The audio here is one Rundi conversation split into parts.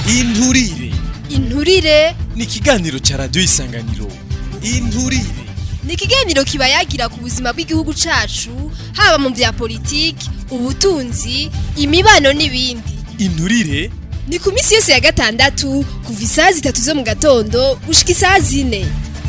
inturire inturire ni ikiganiro ca radiyo isanganiro inturire ni ikiganiro kiba yagira ku buzima bw'igihugu cacu haba mu vya politiki ubutunzi imibano n'ibindi inturire ni ku minsi yose ya gatandatu kuva isaha zitatu zo mu gatondo gushika isaha zine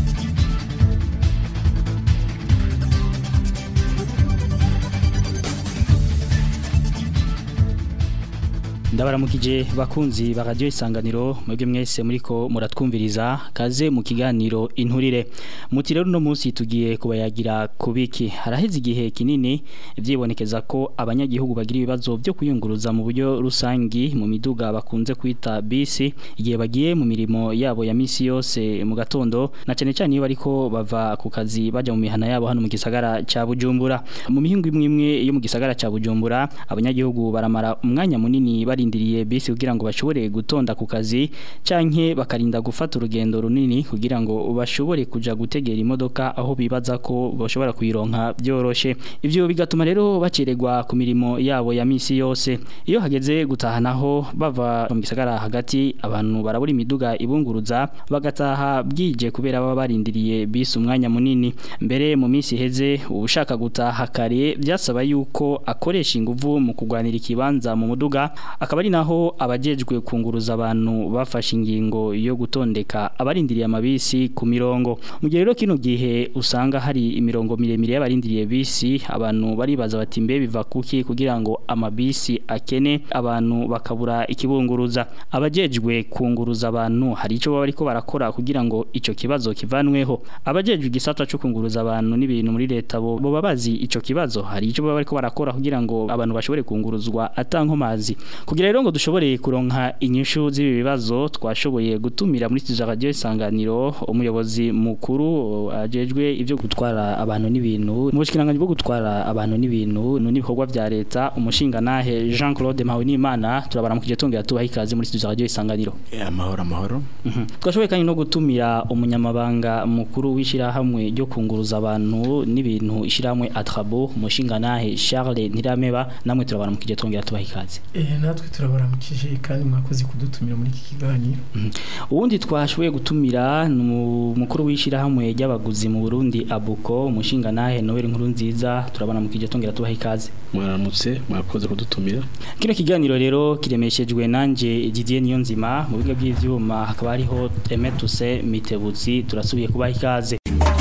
ndabaramukije bakunzi ba radio isanganiro mwebwe mwese muriko muratwumviriza kaze mu kiganiro inturire muti rero no munsi tugiye kubayagira kubiki haraheze igihe kinini vyibonekeza ko abanyagihugu bagira ibibazo byo kuyunguruza mu buryo rusangi mu miduga bakunze kwita bisi igihe bagiye mu mirimo yabo ya misi yose mu gatondo na cyane cyane iyo bariko bava ku kazi baja mu mihana yabo hano mu gisagara ca Bujumbura mu mihingo imwe imwe yo mu gisagara ca Bujumbura abanyagihugu baramara umwanya munini barindiriye bisi kugira ngo bashobore gutonda ku kazi canke bakarinda gufata urugendo runini kugira ngo bashobore kuja gutegera imodoka aho bibaza ko bashobora kuyironka byoroshe ivyo bigatuma rero bacererwa ku mirimo yabo ya misi yose iyo hageze gutahanaho bava mu gisagara hagati abantu barabura imiduga ibunguruza bagataha bwije kubera baba barindiriye bisi umwanya munini mbere mu minsi iheze ushaka gutaha kare byasaba yuko akoresha inguvu mu kugwanira ikibanza mu muduga akaba ari naho abajejwe kunguruza abantu bafashe ingingo yo gutondeka abarindiriye amabisi ku mirongo mu gihe rero kino gihe usanga hari imirongo miremire y'abarindiriye bisi abantu baribaza bati mbe biva kuki kugira ngo amabisi akene abantu bakabura ikibunguruza abajejwe kunguruza abantu hari ico baba bariko barakora kugira ngo ico kibazo kivanweho abajejwe igisata cyo kunguruza abantu n'ibintu muri leta bo boba bazi ico kibazo hari ico baba bariko barakora kugira ngo abantu bashobore kunguruzwa atankomazi kugira rero ngo dushobore kuronka inyishu z'ibi bibazo twashoboye gutumira muri studio radio isanganiro umuyobozi mukuru ajejwe ivyo gutwara abantu n'ibintu mu bushikiranganje bwo gutwara abantu n'ibintu n'ibikorwa vya leta umushinga nahe Jean Claude Mpawinimana turabaramukije tongera tubaha ikaze muri studio radio isanganiro amahoro amahoro twashoboye kandi no gutumira umunyamabanga mukuru w'ishirahamwe ryo kunguruza abantu n'ibintu ishirahamwe Atrabo umushinga nahe Charles Ntirameba namwe turabaramukije tongera tubaha ikaze Eh natwe turabaramukije kandi mwakoze kudutumira muri iki kiganiro. ubundi twashoboye gutumira ni umukuru w'ishirahamwe ry'abaguzi mu Burundi Abuko umushinga nahe Noel nkuru nziza turabaramukije tongera tubaha ikaze mwaramutse mwakoze kudutumira Kino kiganiro rero kiremeshejwe nanje Didier Niyonzima mu biga by'ivyuma hakaba hariho Emetuse Mitebutsi turasubiye kubaha ikaze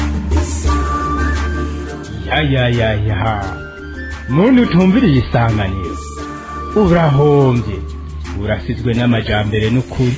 ya ya ya ya muntu utumviriye isanganiro urahombye urasizwe n'amajambere n'ukuri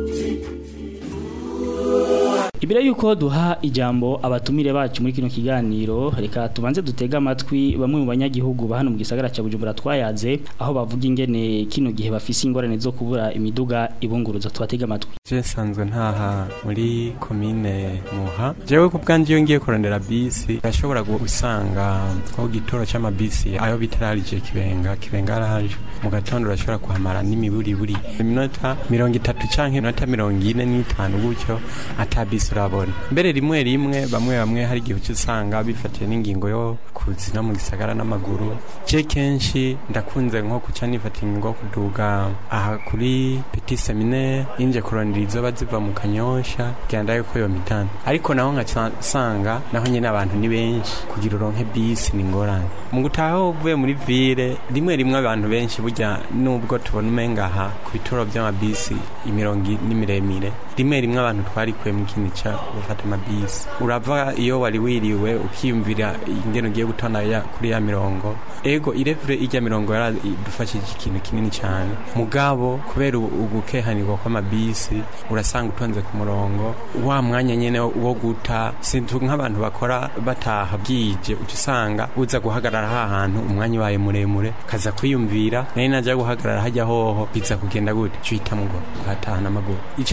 Ibira yuko duha ijambo abatumire bacu muri kino kiganiro reka tubanze dutega amatwi bamwe mu banyagihugu ba hano mu gisagara cya Bujumbura twayaze aho bavuga ingene kino gihe bafise ingorane zo kubura imiduga ibunguruza tubatega amatwi Je nsanzwe ntaha muri komine Muha. Jewe ku bwanje iyo ngiye kurondera bisi ndashobora gusanga ko gitoro c'amabisi ayo bitararije kibenga kibenga araje mu gatondo urashobora kuhamara n'imiburi buri iminota mirongo itatu canke iminota mirongo ine n'itanu gutyo ata bisi urabona mbere rimwe rimwe bamwe bamwe hari igihe uca usanga bifatiye n'ingingo yo kuzina mu gisagara n'amaguru je kenshi ndakunze nko kuca nifata ingingo yo kuduga aha kuri petit seminaire inje kurondera izoba ziva mu kanyosha genda yuko yo mitano ariko naho nkasanga naho nyene abantu ni benshi kugira uronke bisi ni ngorane mu gutaha uvuye muri ville rimwe rimwe abantu benshi burya nubwo tubona umenga aha ku bituro by'amabisi imirongo i- ni miremire rimwe rimwe abantu twarikuye mu kindi ca gufata amabisi urava iyo wari wiriwe ukiyumvira ingene ugiye gutonda ya, kuri ya mirongo ego irevure irya mirongo yaradufashije ikintu kinini cyane mugabo kubera ubu- ugukehanirwa kw'amabisi urasanga utonze ku murongo wa mwanya nyene wo guta sintu nk'abantu bakora bataha bwije uca usanga uza guhagarara ha hantu umwanya ubaye muremure kaza kwiyumvira nari naja guhagarara hajya hoho biza kugenda gute cuhita mugo uhatahana amaguru ico twosaba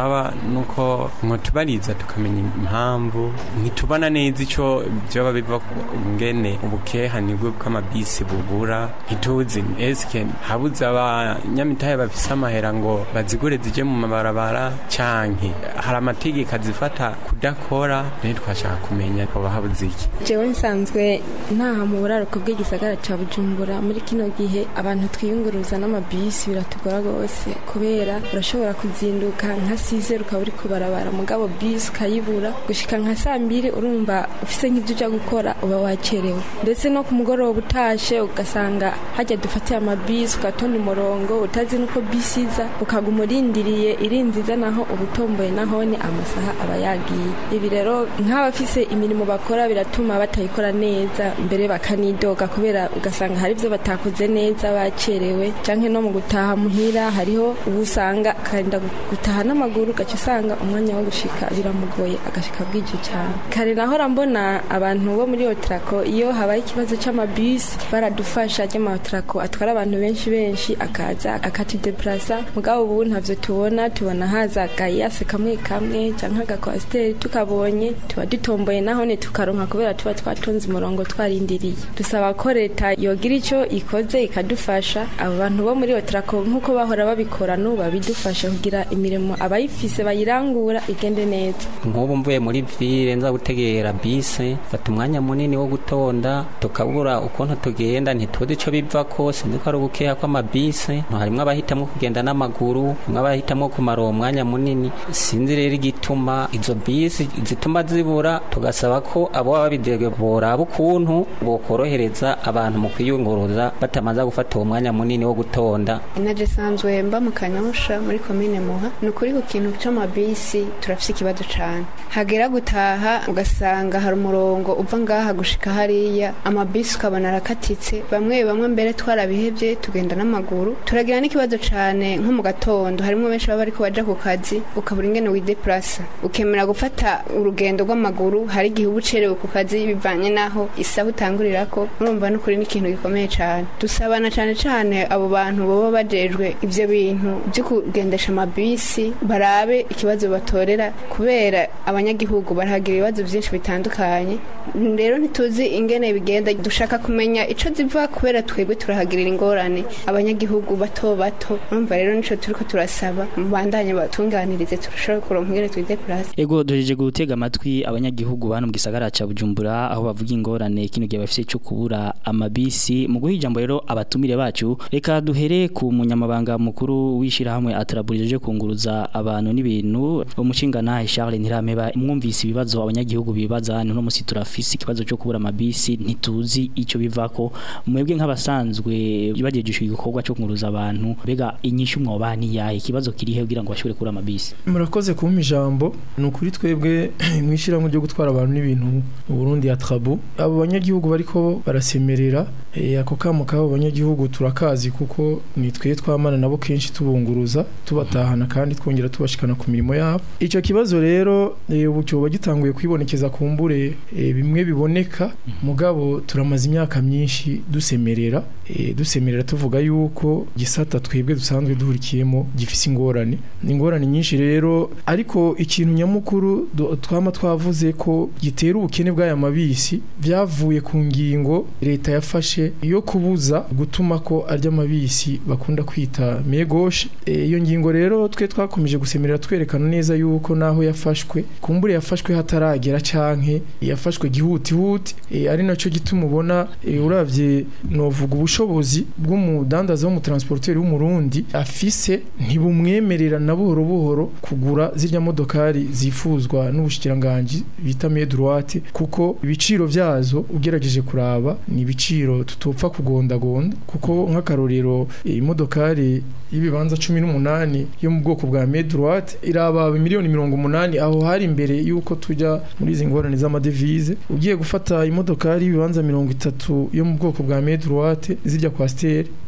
twosaba nuko mwotubariza tukamenya impamvu ntitubona neza ico vyoba biva ku ngene ubukehanirwe bw'amabisi bubura ntituzi eske habuze abanyamitahe bafise amahera ngo bazigure zije mu mabarabara canke hari amategeko azifata kudakora rero twashaka kumenya hoba habuze iki jewe nsanzwe ntaha mu buraruko bw'igisagara ca bujumbura muri kino gihe abantu twiyunguruza n'amabisi biratugora rwose kubera urashobora kuzinduka nka sizero ukaba uri kubarabara mugabo bisi ukayibura gushika nka saa mbiri urumva ufise nk'ibyo uja gukora uba wacerewe ndetse no ku mugoroba utashe ugasanga hajya dufatiye amabisi ugatonda umurongo utazi nuko bisi iza ukaguma urindiriye irinziza naho uba utomboye nahone amasaha aba yagiye ibi rero nk'abafise imirimo bakora biratuma batayikora neza mbere bakanidoga kubera ugasanga hari ibyo batakoze neza bacerewe canke no mu gutaha muhira hariho ubu usanga akarinda gutaha n'amaguru ugaca usanga umwanya wo gushika biramugoye agashika bwije cyane kare nahora mbona abantu bo muri otrako iyo habaye ikibazo c'amabisi baradufasha ry'amaotrako atwara abantu benshi benshi akaza akatudeplasa mugabo ubu ntavyo tubona tubona haza gayase kamwe kamwe canke agakwasiteri tukabonye tuba dutomboye nahone tukaronka kubera tuba twatonze umurongo twarindiriye dusaba ko leta yogira ico ikoze ikadufasha abo bantu bo muri otrako nk'uko bahora babikora n'ubu babidufashe kugira imirimo abayifise bayirangura igende neza nk'ubu mvuye muri ville nza gutegera bisi fata umwanya munini wo gutonda tukabura ukuntu tugenda ntituzi ico biva ko sinzi ko ari ugukeha kw'amabisi harimwo abahitamwo kugenda n'amaguru harimwo abahitamwo kumara uwo mwanya munini sinzi rero igituma izo bisi zituma zibura tugasaba ko abo baba babidege boraba ukuntu bokorohereza abantu mu kwiyunguruza batamaze gufata uwo mwanya munini wo gutonda inaje sanzwe mba mu kanyosha muri komine muha ni ukuri ku kintu c'amabisi turafise ikibazo cane hagera gutaha ugasanga hari umurongo uva ngaha gushika hariya amabisi ukabona arakatitse bamwe bamwe mbere twarabihevye tugenda n'amaguru turagira n'ikibazo cane nko mu gatondo harimwo benshi baba bariko baja ku kazi ukabura ingene wideplasa ukemera gufata urugendo rw'amaguru hari igihe uba ucerewe ku kazi bivanye n'aho isaha utangurirako urumva n'ukuri n'ikintu gikomeye cane dusabana cane cane abo bantu boba bajejwe ivyo bintu vyo kugendesha amabisi barabe ikibazo batorera kubera abanyagihugu barahagira ibibazo vyinshi bitandukanye rero ntituzi ingene bigenda dushaka kumenya ico ziva kubera twebwe turahagirira ingorane abanyagihugu bato bato urumva rero nico turiko turasaba mubandanye batunganirize turashobora kuronka ingene twideplase Ego dojeje gutega amatwi abanyagihugu bano mu gisagara ca Bujumbura aho bavuga ingorane kino gihe bafise cyo kubura amabisi mu guha ijambo rero abatumire bacu reka duhere ku munyamabanga mukuru wishira hamwe atraburije kunguruza abantu n'ibintu umucingana Charles Ntirameba mwumvise ibibazo abanyagihugu bibaza no musi turafise ikibazo cyo kubura amabisi ntituzi ico bivako mwebwe nk'abasanzwe bagejeje igikorwa cyo kunguruza abantu bega inyishu mwobani yahe ikibazo kirihe kugira ngo bashobore kubura amabisi murakoze kumpa ijambo ni ukuri twebwe mwishyirahamwe ryo gutwara abantu n'ibintu mu Burundi ya Trabu abo banyagihugu bariko barasemerera eh, ako kamo kabo banyagihugu turakazi kuko ni twe twamana nabo kenshi tubunguruza tubatahana kandi twongera tubashikana ku mirimo yabo ico kibazo rero eh, ubu cyoba gitanguye kwibonekeza kumbure eh, bimwe biboneka mugabo turamaze imyaka myinshi dusemerera eh, dusemerera tuvuga yuko gisata twebwe dusanzwe duhurikiyemo gifise ingorane ni ingorane nyinshi rero ariko ikintu nyamukuru du- twama twavuze ko gitera ubukene bw'aya mabisi byavuye ku ngingo leta yafashe yo kubuza gutuma ko arya mabisi bakunda kwita megoshe Eh, iyo ngingo rero twe twakomeje gusemerera twerekana neza yuko naho yafashwe kumbure yafashwe hataragera canke yafashwe gihutihuti eh, ari naco gituma ubona eh, uravye novuga ubushobozi bw'umudandaza w'umutransporteri w'umurundi afise ntibumwemerera na buhoro buhoro kugura zirya modokari zifuzwa n'ubushikiranganji bita main droite kuko ibiciro vyazo ugerageje kuraba ni ibiciro tutopfa kugondagonda kuko nk'akarorero eh, imodokari y'ibibanza cumi n'umunani yo mu bwoko bwa main droite iraba miliyoni mirongo umunani aho hari imbere yuko tujya muri izi ngorane z'amadevize ugiye gufata imodokari y'ibibanza mirongo itatu yo mu bwoko bwa main droite zijya kwa steri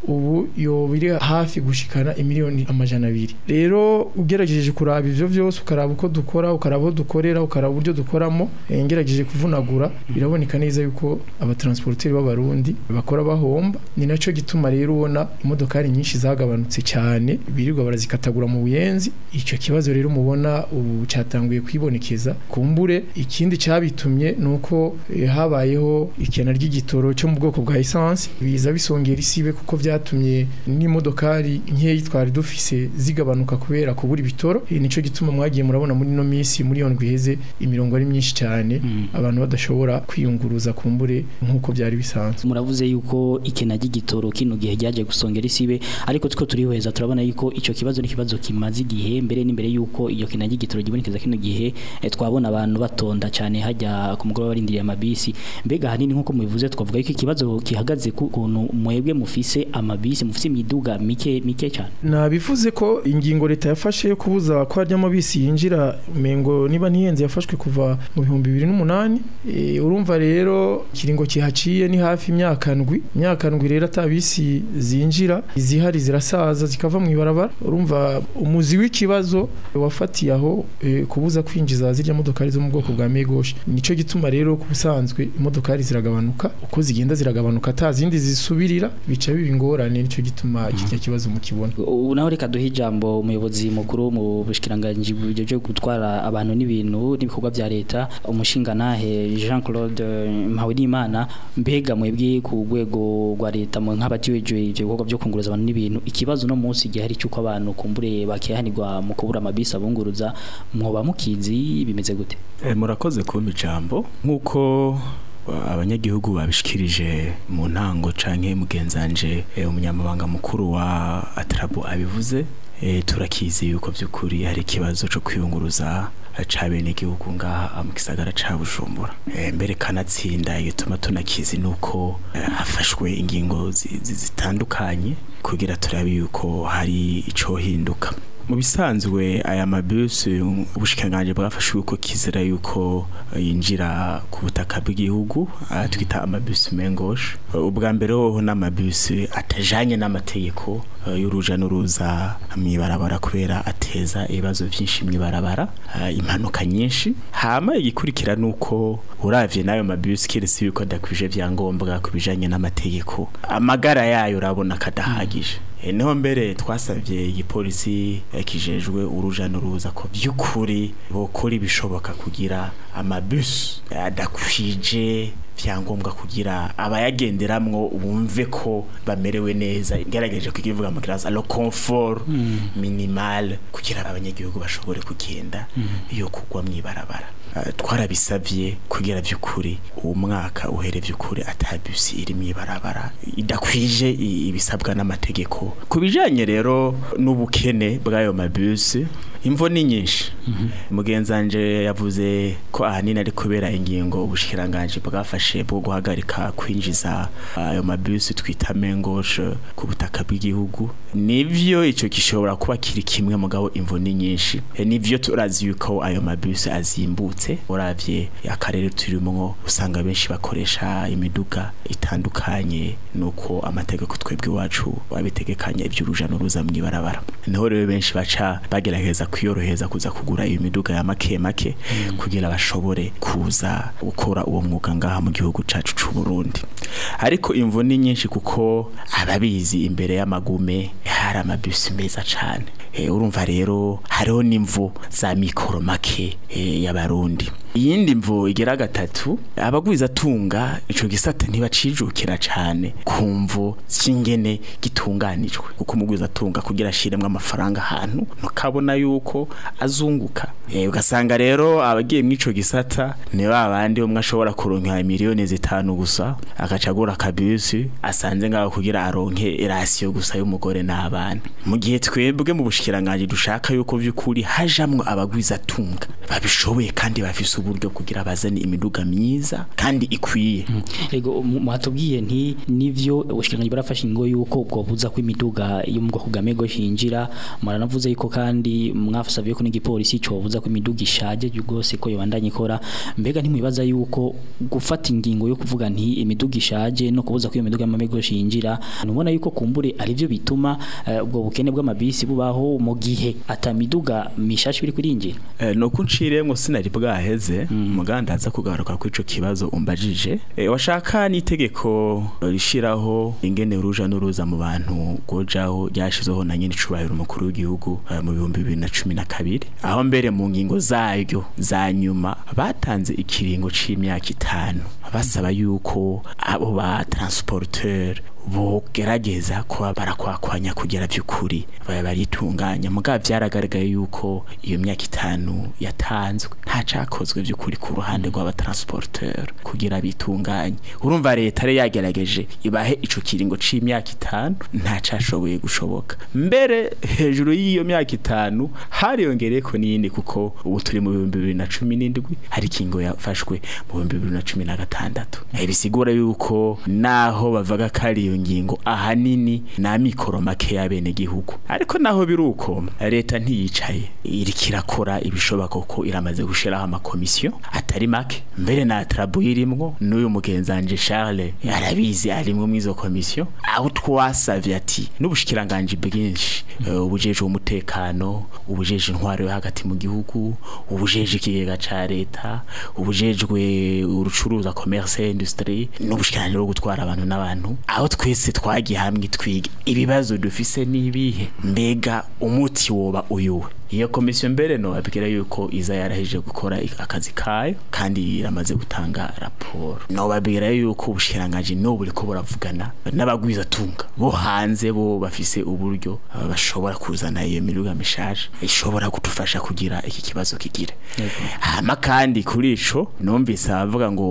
ubu yoba iri hafi gushikana imiliyoni amajana abiri rero ugerageje kuraba ivyo vyose ukaraba uko dukora ukaraba aho dukorera ukaraba uburyo dukoramo eh, ngerageje kuvunagura biraboneka neza yuko abatransporteri b'abarundi bakora bahomba ni naco gituma rero ubona imodokari nyinshi zagabanutse cyane birirwa barazikatagura mu buyenzi ico kibazo rero mubona ubu cyatanguye kwibonekeza kumbure ikindi cyabitumye nuko eh, habayeho ikena ry'igitoro cyo mu bwoko bwa essence biza bisongera isibe kuko vyatumye n'imodokari nkeyi twari dufise zigabanuka kubera kubura ibitoro Eh, nico gituma mwagiye murabona muri no minsi muri yondwi iheze imirongo ari myinshi cyane abantu badashobora kwiyunguruza kumbure nk'uko byari bisanzwe muravuze yuko ikena ry'igitoro kino gihe ryaje gusongera isibe ariko tuko turihweza turabona yuko ico kibazo ni kibazo kimaze igihe mbere n'imbere yuko iyo kena ry'igitoro gibonekeza kino gihe eh, twabona abantu batonda cyane hajya ku mugoroba barindiriye amabisi mbega hanini nkuko mubivuze twavuga yuko ikibazo gihagaze ku kuntu mwebwe mufise amabisi mufise imiduga mike mike cyane nabivuze ko ingingo leta yafashe yo kubuza ko harya amabisi yinjira mengo niba ntiyenze yafashwe kuva mu bihumbi bibiri n'umunani e, urumva rero ikiringo kihaciye ni hafi imyaka ndwi imyaka ndwi rero atabisi zinjira izihari zirasaza zikava mu ibarabara urumva umuzi w'ikibazo wafatiye aho e, kubuza kwinjiza zirya modokari zo mu bwoko bwa megoshi nico gituma rero ku busanzwe imodokari ziragabanuka uko zigenda ziragabanuka ata zindi zisubirira bica biba ingorane nico gituma kirya kibazo mukibona ubu naho reka duhe ijambo umuyobozi mukuru mu bushikiranganje bujyo byo gutwara abantu n'ibintu n'ibikorwa bya leta umushinganahe Jean Claude Mpawinimana mbega mwebwe ku rwego rwa leta mu nk'abatiweje ibyo bikorwa byo kunguruza abantu n'ibintu ikibazo no munsi gihari cyuko abantu kumbure bakihanirwa mu kubura amabisi abunguruza mwoba mukizi bimeze gute Eh, murakoze kumpa ijambo nk'uko uh, abanyagihugu babishikirije mu ntango canke mugenzanje eh, umunyamabanga mukuru wa atrabu abivuze eh, turakizi yuko by'ukuri hari ikibazo cyo kwiyunguruza eh, ca bene igihugu ngaha mu gisagara ca Bujumbura Eh, mbere kanatsinda igituma tunakizi nuko eh, hafashwe ingingo zi- zi- zitandukanye kugira turabe yuko hari ico hinduka mu bisanzwe aya mabisi ubushikanganje bwafashe uko kizira yuko eh, yinjira ku butaka bw'igihugu ah, twita amabisi mengoshe ubwa mbere hoho n'amabisi atajanye n'amategeko eh, y'uruja n'uruza mw'ibarabara kubera ateza ibibazo byinshi mw'ibarabara ah, impanuka nyinshi hama igikurikira nuko uravye n'ayo mabisi kiretse yuko adakwije vyangombwa ku bijanye n'amategeko amagara yayo urabona kadahagije E, niho mbere twasabye igipolisi eh, kijejwe uruja n'uruza ko by'ukuri bokora ibishoboka kugira amabus adakwije vyangombwa kugira abayagenderamwo bumve ko bamerewe neza ngerageje kukivuga mu kiranza lo confort minimal kugira abanyagihugu bashobore kugenda iyo kugwa mwibarabara Uh, twarabisavye kugira vy'ukuri uwo mwaka uhere vy'ukuri atabusi iri mwibarabara idakwije i- ibisabwa n'amategeko kubijanye rero n'ubukene bw'ayo mabusi imvo ni nyinshi mugenzanje yavuze ko ahanini ari kubera ingingo ubushikiranganje bwafashe bwo guhagarika kwinjiza ayo mabusi twita mengoshe ku butaka bw'igihugu nivyo ico gishobora kuba kiri kimwe mugabo imvo ni nyinshi E, nivyo turazi yuko ayo mabusi azimbutse uravye akarere turimwo usanga benshi bakoresha imiduga itandukanye nuko amategeko twebwe iwacu wabitegekanya ivy'uruja n'uruza mw'ibarabara niho rero benshi baca bagerageza kwiyoroheza kuza kugura iyo miduga ya make make kugira bashobore kuza gukora uwo mwuga ngaha mu gihugu cacu c'u Burundi ariko imvo ni nyinshi kuko ababizi imbere y'amagume hari amabisi meza cane e, urumva rero hariho n'imvo za mikoro make e, y'abarundi iyindi mvo igera gatatu abagwiza tunga ico gisata ntibacijukira cane kumvo cyingene gitunganijwe kuko umugwiza tunga kugira ashiremwe amafaranga ahantu mukabona yuko azunguka e, ugasanga rero abagiye mw'ico gisata ni babandi umwe ashobora kuronka miliyoni zitanu gusa agaca agura akabisi asanze ngaho kugira aronke irasiyo gusa y'umugore n'abana mu gihe twebwe mu bushikiranganje dushaka yuko vy'ukuri hajamwo abagwiza tunga babishoboye kandi bafise uburyo kugira bazane imiduga myiza kandi ikwiye ego mwatubwiye nti nivyo ubushikiranganje barafashe ingo yuko ubwo buza ko imiduga yo mu bwoko bwa mego hinjira maranavuze yuko kandi mwafasavye ko n'igipolisi cyo buza ko imiduga ishaje rwose ko yobandanye ikora mbega ntimwibaza yuko gufata ingingo yo kuvuga nti imiduga ishaje no kubuza ko iyo miduga y'amamego shinjira nubona yuko kumbure ari byo bituma eh, ubwo bukene bw'amabisi bubaho mu gihe atamiduga mishashi biri kurinjira Eh, no kunciremwo sinari bwaheze muganda aza kugaruka kuri ico kibazo umbajije Eh, washaka n'itegeko rishiraho ingene uruja n'uruza mu bantu gojaho ryashizeho na nyine icubahiro umukuru w'igihugu eh, mu bihumbi bibiri na cumi na kabiri aho mbere mu ngingo zaryo za nyuma batanze ikiringo c'imyaka itanu basaba yuko abo ba transporteur bogerageza kuba barakwakwanya kugera by'ukuri baba baritunganya mugabo byaragaragaye yuko iyo myaka itanu yatanzwe nta cakozwe by'ukuri ku ruhande rw'abatransporteur kugira bitunganye urumva leta yari yagerageje ibahe ico kiringo c'imyaka itanu nta cashoboye gushoboka mbere hejuru y'iyo myaka itanu hariyongereyeko n'iyindi kuko ubu turi mu bihumbi bibiri na cumi n'indwi hari ikingo yafashwe mu bihumbi bibiri na cumi na gatandatu Eh, bisigura yuko naho bavuga ko ari iyo ngingo ahanini ni amikoro make y'abenegihugu ariko naho biri uko leta ntiyicaye iriko irakora ibishoboka ko iramaze gushiraho amakomisiyo atari make mbere na trabu irimwo n'uyu mugenzanje Charles arabizi arimwo mu izo komisiyo aho twasavye ati n'ubushikiranganje bwinshi eh, ubujeje umutekano ubujeje intwaro yo hagati mu gihugu ubujeje ikigega ca leta ubujejwe urucuruza commerce industrie n'ubushikiranganje bwo gutwara abantu n'abantu aho twese twagiye hamwe twiga ibibazo dufise nibihe mbega umuti woba uyuwe iyo komisiyo mbere no abwira yuko iza yaraheje gukora akazi kayo kandi iramaze gutanga raporo no babwira yuko ubushiranganje no buri ko buravugana n'abagwiza tunga bo hanze bo bafise uburyo aba bashobora kuzana iyo miruga mishaje ishobora kudufasha kugira iki kibazo kigire hama kandi kuri ico numvise abavuga ngo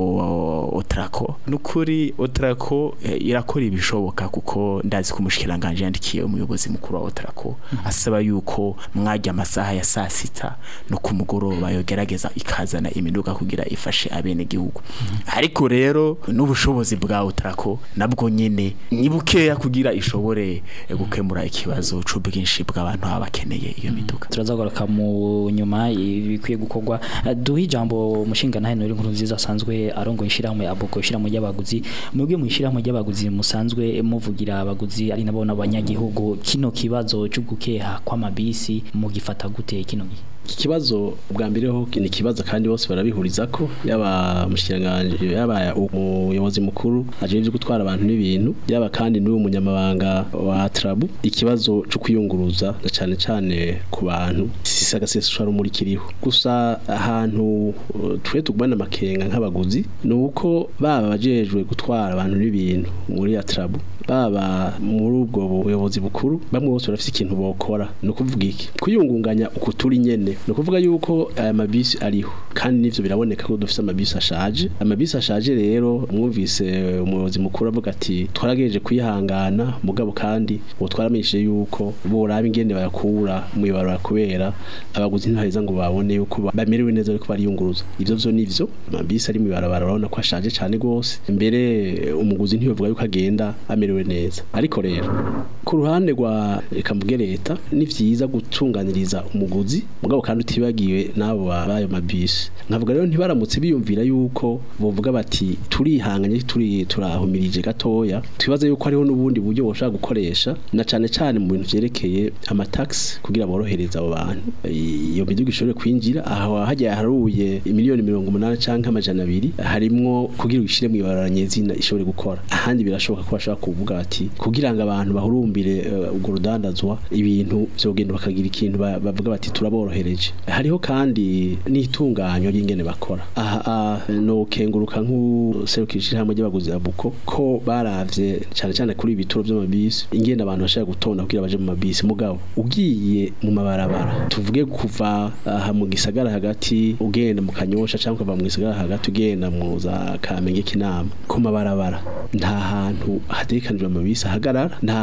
otrako nukuri otrako eh, irakora ibishoboka kuko ndazi ko umushikiranganje yandikiye umuyobozi mukuru wa otrako asaba yuko mwajya amasaha ya saa sita no ku mugoroba yogerageza ikazana imiduga kugira ifashe abene gihugu ariko rero n'ubushobozi bwa otrako nabwo nyene ni bukeya kugira ishobore eh, gukemura ikibazo c'ubwinshi bw'abantu baba bakeneye iyo miduga turazagaruka mu nyuma ibikwiye gukorwa Eh, duhe ijambo mushinga nahe nuri nkuru nziza asanzwe arongo ishyirahamwe abuko ishyirahamwe ry'abaguzi mwebwe mu ishyirahamwe ry'abaguzi musanzwe muvugira abaguzi ari nabo n'abanyagihugu kino kibazo cyo gukeha kw'amabisi mugifata gute kino gihe iki kibazo bwa mbere ho ni ikibazo kandi bose barabihuriza ko yaba mushikiranganje yaba umuyobozi mukuru ajeje gutwara abantu n'ibintu yaba kandi n'uwo munyamabanga wa Trabu ikibazo cyo kwiyunguruza na cyane cyane ku bantu sisagaseswa rumuri kiriho gusa ahantu uh, twe tugubana makenga nk'abaguzi ni uko baba bajejwe gutwara abantu n'ibintu muri Trabu baba muri ubwo buyobozi bukuru bamwe bose barafite ikintu bokora ni ukuvuga iki kwiyungunganya uku turi nyene ni ukuvuga yuko aya mabisi ariho kandi n'ivyo biraboneka ko dufite amabisi ashaje amabisi ashaje rero mwumvise umuyobozi mukuru avuga ati twaragejeje kwihangana mugabo kandi uwo twaramenyeshe yuko boraba ingene bayakura mu ibarura kubera abaguzi ntibaheza ngo babone yuko ba- bamerewe neza ariko bariyunguruza ivyo vyo nivyo amabisi ari mu ibarabara urabona ko ashaje cane gose mbere umuguzi ntiyovuga yuko agenda amerewe neza ariko rero ku ruhande rwa reka mvuge leta ni vyiza gutunganiriza umuguzi mugabo kandi utibagiwe n'abo ba- b'ayo mabisi nkavuga rero ntibaramutse biyumvira yuko bovuga bati turihanganye turi turahumirije gatoya twibaza yuko hariho n'ubundi buryo boshaka gukoresha na cane cane mu bintu vyerekeye amataxi kugira borohereza abo bantu iyo miduga ishobore kwinjira aho hajya haruye miliyoni mirongo umunani canke amajana abiri harimwo kugira uyishire mu ibarara nyezina ishobore gukora ahandi birashoboka ko bashobora kuvuga bati kugira ngo abantu bahurumbire eh, urwo rudandazwa ibintu vyogenda bakagira ikintu ba- bavuga bati turaborohereje hariho kandi n'itunganywa ry'ingene bakora aha aha, no kenguruka nk'userukira hamwe ry'abaguzi ya buko ko baravye cyane cyane kuri ibituro by'amabisi ingene abantu bashaka gutonda kugira baje mu mabisi mugabo ugiye mu mabarabara tuvuge kuva aha mu gisagara hagati ugenda mu kanyosha cyangwa ukava mu gisagara hagati ugenda mu za kamenge kinama ku mabarabara nta hantu hatekanijwe amabisi ahagarara nta hantu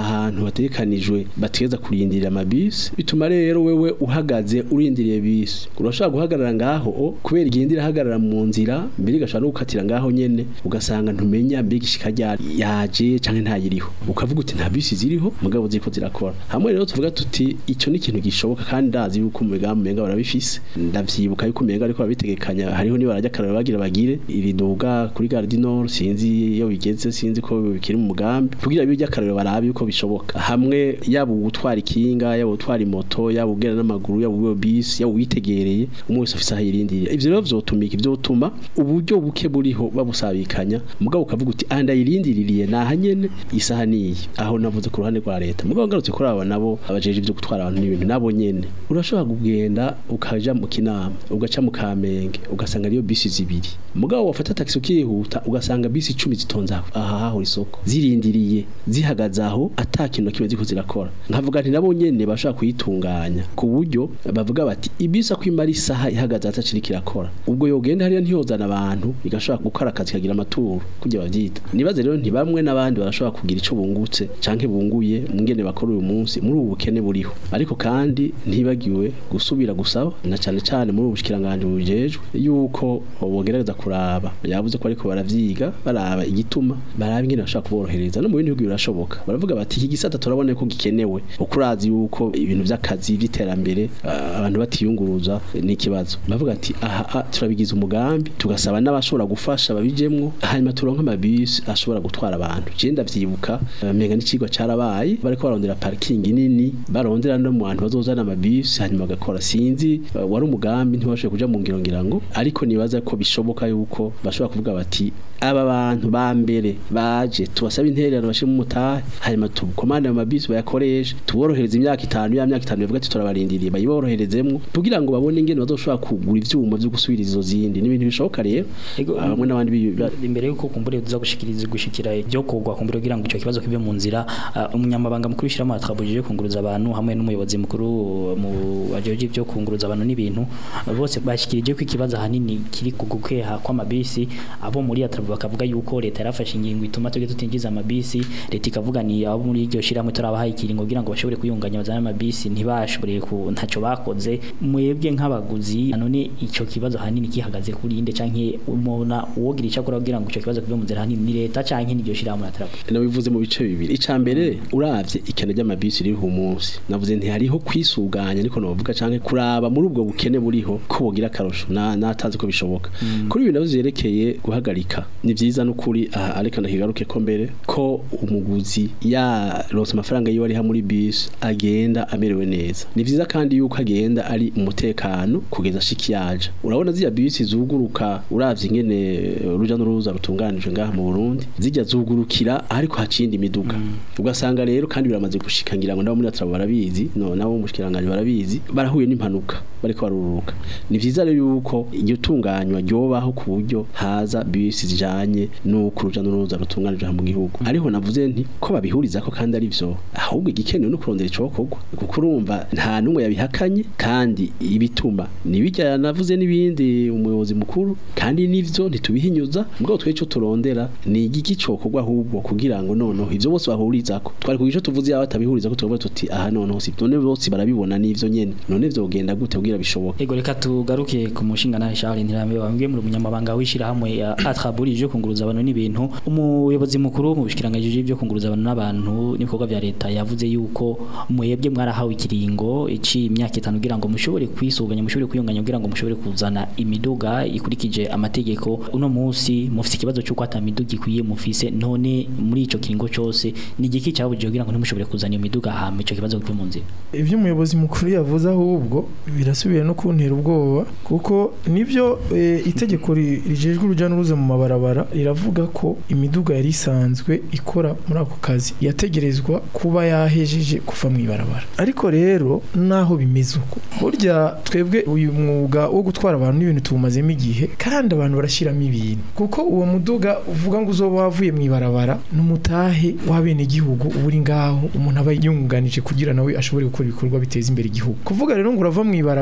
hategekanijwe bategeza kurindira amabisi bituma rero wewe uhagaze urindiriye bisi urashobora guhagarara ngaho o kubera igenda irahagarara mu nzira mbere igashobora no gukatira ngaho nyene ugasanga ntumenya mbega ishika ryari yaje canke ntayiriho ukavuga uti nta bisi ziriho mugabo ziko zirakora hamwe rero tuvuga tuti ico ni ikintu gishoboka kandi ndazi yuko mu migambi menga barabifise ndavyibuka yuko menga ariko babitegekanya hariho ni barajya karara bagira bagire iriduga kuri Gare du Nord sinzi iyo bigeze sinzi ko bikiri mu mugambi kugira bijya karara barabe yuko bishoboka hamwe yaba gutwara ikinga yaba gutwara moto yaba ugenda n'amaguru yaba uwo bisi yaba witegereye umwe wese afise ahirindiriye ivyo rero vyotumika ivyotuma uburyo buke buriho babusabikanya mugabo ukavuga uti anda yirindiririye naha nyene isaha niyi aho navuze ku ruhande rwa leta mugabo ngarutse kuri aba nabo abajeje ivyo gutwara abantu n'ibintu nabo nyene urashobora kugenda ukaja mu kinama ugaca mu kamenge ugasanga ariyo bisi zibiri mugabo wafata taxi ukihuta ugasanga bisi 10 zitonze aho aha haho isoko zirindiriye zihagaze aho atakintu kimwe ziko zirakora nkavuga nti nabo nyene bashobora kuyitunganya ku buryo bavuga bati ibisa kwimara isaha ihagaze ataciri kirakora ubwo yogenda hariya ntiyozana abantu igashobora gukora akazi kagira amaturo kujya bavyita nibaze rero nti bamwe n'abandi barashobora kugira ico bungutse canke bunguye mungene bakora uyu munsi muri ubu bukene buriho ariko kandi ntibagiwe gusubira gusaba na cane cane muri ubushikiranganje bujejwe yuko bogerageza kuraba yavuze ko ariko baravyiga baraba igituma baraba ingene bashobora kuborohereza no mu bindi bihugu birashoboka baravuga bati iki gisata turabona ko gikenewe ukurazi yuko ibintu vy'akazi vy'iterambere ah, abantu batiyunguruza ni ikibazo bavuga ati aha ah, turabigize umugambi tugasaba n'abashobora gufasha babijemwo hanyuma turonka amabisi ashobora gutwara abantu je ndavyibuka eh, menga n'icigwa carabaye bariko barondera parking nini barondera no mu bantu bazozana amabisi hanyuma bagakora sinzi eh, wari umugambi ntibashoboye kuja mu ngiro ngira ngo ariko nibaza ko bishoboka yuko bashobora kuvuga bati aba bantu ba mbere baje tubasaba intererano bashiremo umutahe hanyuma tukomande mu mabisi bayakoreshe tuborohereza imyaka itanu ya myaka itanu bavuga ati turabarindiriye bayiboroherezemwo kugira ngo babone ingene bazoshobora kugura ivyuma vyo gusubiriza izo zindi n'ibintu bishoboka rero bamwe n'abandi bi- ba- imbere yuko kumbure tuza gushikiriza gushikira ibyo kugwa kumbure kugira ngo ico kibazo kibe mu nzira uh, umunyamabanga mukuru w'ishirahamwe atrabujije kunguruza abantu hamwe n'umuyobozi mukuru mu bajeje ibyo kunguruza abantu n'ibintu uh, bose bashikirije ko ikibazo hanini kiri ku gukeha kw'amabisi abo muri atrabu bakavuga yuko leta yarafashe ingingo ituma tuge tutinjiza amabisi leta ikavuga ni abo muri iryo shirahamwe turabahaye ikiringo kugira ngo bashobore kuyunganya bazana amabisi ntibashobore ku ntaco bakoze mwebwe nk'abaguzi none ico kibazo hanini kihagaze kuri inde canke umona uwogira ico akora kugira ngo ico kibazo kive mu nzira hanini ni leta canke n'iryo shirahamwe atrabu nabivuze mu bice bibiri ica mbere uravye ikene ry'amabisi ririho umunsi navuze nti hariho kwisuganya ariko novuga canke kuraba muri ubwo bukene buriho ko bogira akarusho na natazi ko bishoboka kuri ibi navyo vyerekeye guhagarika ni vyiza n'ukuri aha ariko ndakigaruke ko mbere ko umuguzi ya ronse amafaranga yiwe ariha muri bisi agenda amerewe neza ni vyiza kandi yuko agenda ari umutekano kugeza shiki yaje urabona ziriya bisi zuguruka uravye ingene uruja n'uruza rutunganijwe ngaha mu Burundi zijya zugurukira ariko hacindi imiduga ugasanga rero kandi biramaze gushika ngira ngo nabo muri atrabo barabizi no nabo mu mushikiranganje barabizi barahuye n'impanuka bariko baruruka ni vyiza rero yuko iryo tunganywa ryobaho ku buryo haza bisi zijanye n'uko uruja n'uruza rutunganijwe aha mu gihugu ariho navuze nti ko babihuriza ko kandi ari vyo ahubwo igikenewe no kurondera icokorwa kuko urumva nta numwe yabihakanye kandi ibituma nibijya navuze n'ibindi umuyobozi mukuru kandi nivyo ntitubihinyuza mugabo twe ico turondera ni igiki cokorwa ahubwo kugira ngo noneho ivyo bose bahurizako twari kugira ico tuvuze yaba batabihuriza ko tuvuga tuti aha noneho si none bose barabibona n'ivyo nyene none vyogenda gute kugira bishoboke Ego reka tugaruke ku mushinga nawe Charles Ntirambe wambwiye muri umunyamabanga w'ishirahamwe ya Atraburije kunguruza abantu n'ibintu umuyobozi mukuru mu bishikiranganje byo kunguruza abantu n'abantu n'ibikorwa vya leta yavuze yuko mwebwe mwarahawe ikiringo ici imyaka itanu kugira ngo mushobore kwisuganya mushobore kwiyunganya kugira ngo mushobore kuzana imiduga ikurikije amategeko uno munsi mufite ikibazo cy'uko ata miduga ikwiye mufise none muri ico kiringo cyose ni igiki cyabujije kugira ngo ntimushobore kuzana iyo miduga hama ico kibazo kive mu nzira ibyo umuyobozi mukuru yavuze ahubwo birasubiye no kuntera ubwoba kuko nibyo eh, itegeko ri- rijejwe urujya n'uruza mu mabarabara riravuga ko imiduga yari isanzwe ikora muri ako kazi yategerezwa kuba yahejeje kuva mu ibarabara ariko rero naho bimeze uko burya twebwe uyu mwuga wo gutwara abantu n'ibintu tuwumazemo igihe kandi abantu barashyiramo ibintu kuko uwo muduga uvuga ngo uzoba wavuye mu ibarabara n'umutahe w'abenegihugu uba uri ngaho umuntu aba yunganije kugira nawe ashobore gukora ibikorwa biteza imbere igihugu kuvuga rero ngo urava mu ibarabara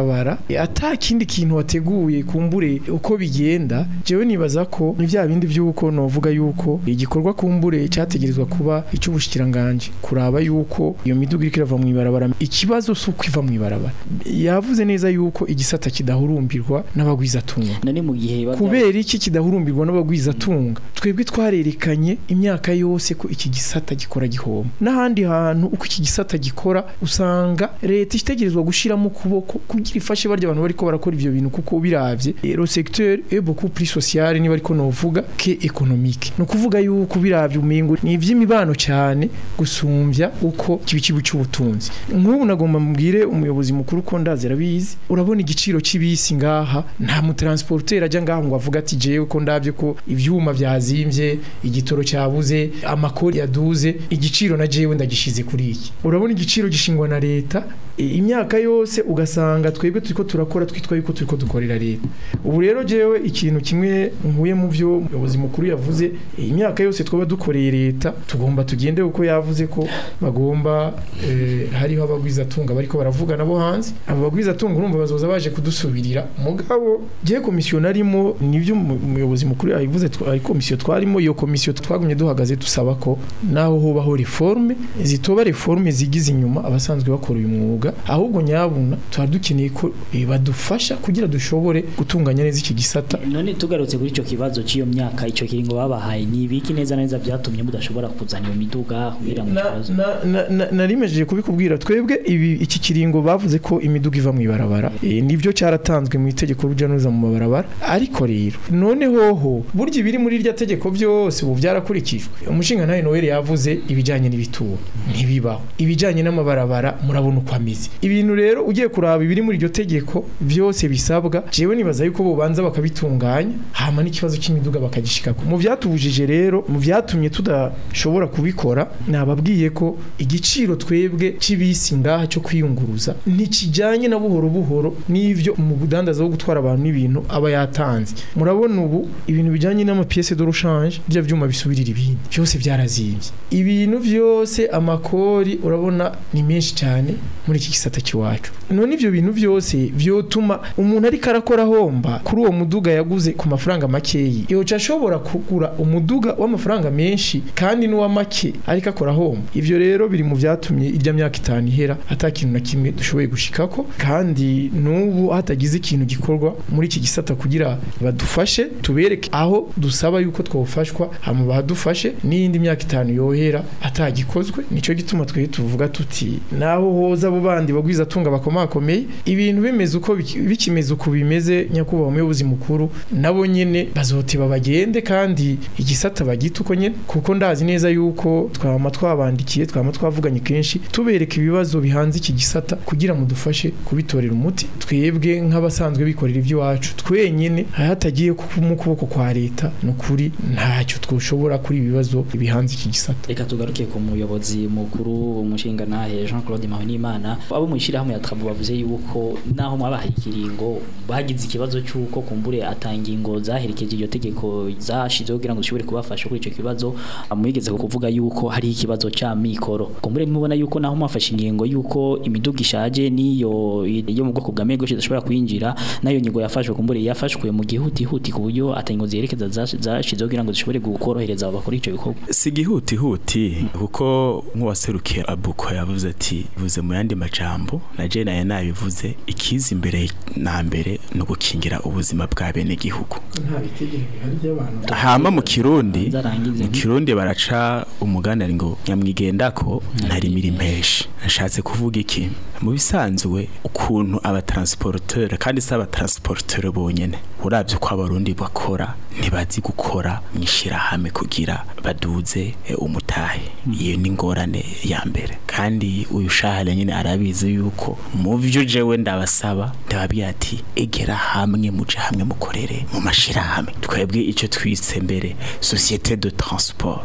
mw'ibarabara ata kindi kintu wateguye kumbure uko bigenda jewe nibaza ko ni vya bindi vy'uko novuga yuko igikorwa kumbure cyategerezwa kuba icy'ubushikiranganje kuraba yuko iyo miduga iriko irava mw'ibarabara ikibazo si uko iva mw'ibarabara yavuze neza yuko igisata kidahurumbirwa n'abagwizatunga none mu gihe baba- kubera iki kidahurumbirwa n'abagwizatunga twebwe twarerekanye imyaka yose ko iki gisata gikora gihoma n'ahandi hantu uko iki gisata gikora usanga leta itegerezwa gushiramo ukuboko kugira ifashe barya abantu bariko barakora ivyo bintu kuko biravye eh, le secteur est beaucoup plus social niba ariko novuga que économique no kuvuga yuko biravye umengo ni ivy'imibano cyane gusumvya uko kibi kibu cy'ubutunzi nk'ubu nagomba mbwire umuyobozi mukuru ko ndazi arabizi urabona igiciro c'ibisi ngaha nta mutransporteur ajya ngaha ngo avuga ati jewe ko ndavye ko ivyuma vyazimvye igitoro cyabuze amakori yaduze igiciro na jewe ndagishize kuri iki urabona igiciro gishingwa na leta e, imyaka yose ugasanga twebwe turiko turakora twitwa yuko turiko dukorera leta ubu rero jewe ikintu kimwe nkuye mu vyo umuyobozi mukuru yavuze e, imyaka yose twaba dukoreye leta tugomba tugende uko yavuze ko bagomba eh, hariho abagwizatunga bariko baravuga nabo hanze abo bagwizatunga urumva bazoza baje kudusubirira mugabo je komisiyo narimo nivyo umu- umuyobozi mukuru yabivuze twa- ari komisiyo twarimo iyo komisiyo twagumye duhagaze dusaba ko naho hobaho reforme zitoba reforme zigize inyuma abasanzwe bakora uyu mwuga ahubwo nyabuna tuba dukeneye ko eh, badufasha kugira dushobore gutunganya neza iki gisata none tugarutse kuri ico kibazo c'iyo myaka ico kiringo babahaye ni ibiki neza na neza byatumye mudashobora kuzana iyo miduga kugira ngo ikibazo na- na- na- narimejeje kubikubwira twebwe ibi iki kiringo bavuze ko imiduga iva mu ibarabara e, nivyo cyaratanzwe mu itegeko ruja nuza mu mabarabara ariko rero none hoho burya ibiri muri irya tegeko byose ubu byarakurikijwe umushinga nawe Noel yavuze ibijanye n'ibituro ntibibaho ibijanye n'amabarabara murabona uko ameze ibintu rero ugiye kuraba ibiri muri iryo tegeko byose bisabwa jewe nibaza yuko bobanza bakabitunganya hama n'ikibazo cy'imiduga bakagishikako mu vyatubujije rero mu vyatumye tudashobora kubikora nababwiye ko igiciro twebwe c'ibisi ngaha cyo kwiyunguruza ntikijanye na buhoro buhoro n'ivyo mu budandaza wo gutwara abantu n'ibintu aba yatanze murabona ubu ibintu bijanye n'amapièce de rechange bya vyuma bisubirira ibindi byose byarazimvye ibintu byose amakori urabona ni menshi cyane muri iki gisata cy'iwacu none ivyo bintu byose vyotuma umuntu ariko arakora homba kuri uwo muduga yaguze ku mafaranga makeyi yoca ashobora kugura umuduga w'amafaranga menshi kandi n'uwa make ariko akora homba ivyo rero biri mu vyatumye irya myaka itanu ihera ata kintu na kimwe dushoboye gushikako kandi n'ubu hatagize ikintu gikorwa muri iki gisata kugira badufashe tubereke aho dusaba yuko twofashwa hama badufashe n'iyindi myaka itanu yohera atagikozwe nico gituma twe tuvuga tuti naho hoza abo bandi bagwiza tunga bakomakomeye ibintu bimeze uko biki- bikimeze uko bimeze nyakubahwa umuyobozi mukuru nabo nyene bazoteba bagende kandi igisata bagita uko nyene kuko ndazi neza yuko twama twabandikiye twama twavuganye kenshi tubereka ibibazo bihanze iki gisata kugira ngo dufashe kubitorera umuti twebwe nk'abasanzwe bikorera iby'iwacu twenyene hatagiye mu kuboko kwa leta ni ukuri ntacyo twoshobora kuri ibi bibazo bihanze iki gisata reka tugaruke ku muyobozi mukuru umushinga nahe Jean Claude Mahonimana abo mwishirahamwe ya Trabu bavuze yuko naho mwabahaye ikiringo bagize ikibazo cyuko kumbure atangingo zaherekeje iryo tegeko zashizeho kugira ngo zishobore kubafasha kuri ico kibazo amwigeze kuvuga yuko hari ikibazo ca mikoro kumbure mubona yuko naho mwafashe ingingo yuko imiduga ishaje niyo yo mu bwoko bwa mego idashobora kwinjira nayo nyigo yafashwe kumbure yafashwe mu gihutihuti ku buryo atangingo ziherekeza zash- zashizeho kugira ngo zishobore gukorohereza abakora ico bikorwa si igihutihuti kuko nk'uwaserukiye abuko yavuze ati bivuze mu yandi majambo na je naye nabivuze ikiza imbere na mbere ni ugukingira ubuzima bwa bene gihugu nta bitegeko bihari by'abantu hama mu kirundi Zarangize. mu kirundi baraca umuganari ngo nyamwigendako ntarimira impeshi nashatse kuvuga iki mu bisanzwe ukuntu abatransporteur kandi si abatransporteur bonyene uravye uko abarundi bakora ntibazi gukora mwishirahamwe kugira baduze e, umutahe iyo ni ingorane ya mbere kandi uyu shahara nyine arabizi yuko mu vyo jewe ndabasaba ndababwira ati egera hamwe muje hamwe mukorere mu mashirahamwe twebwe ico twise mbere societe de transport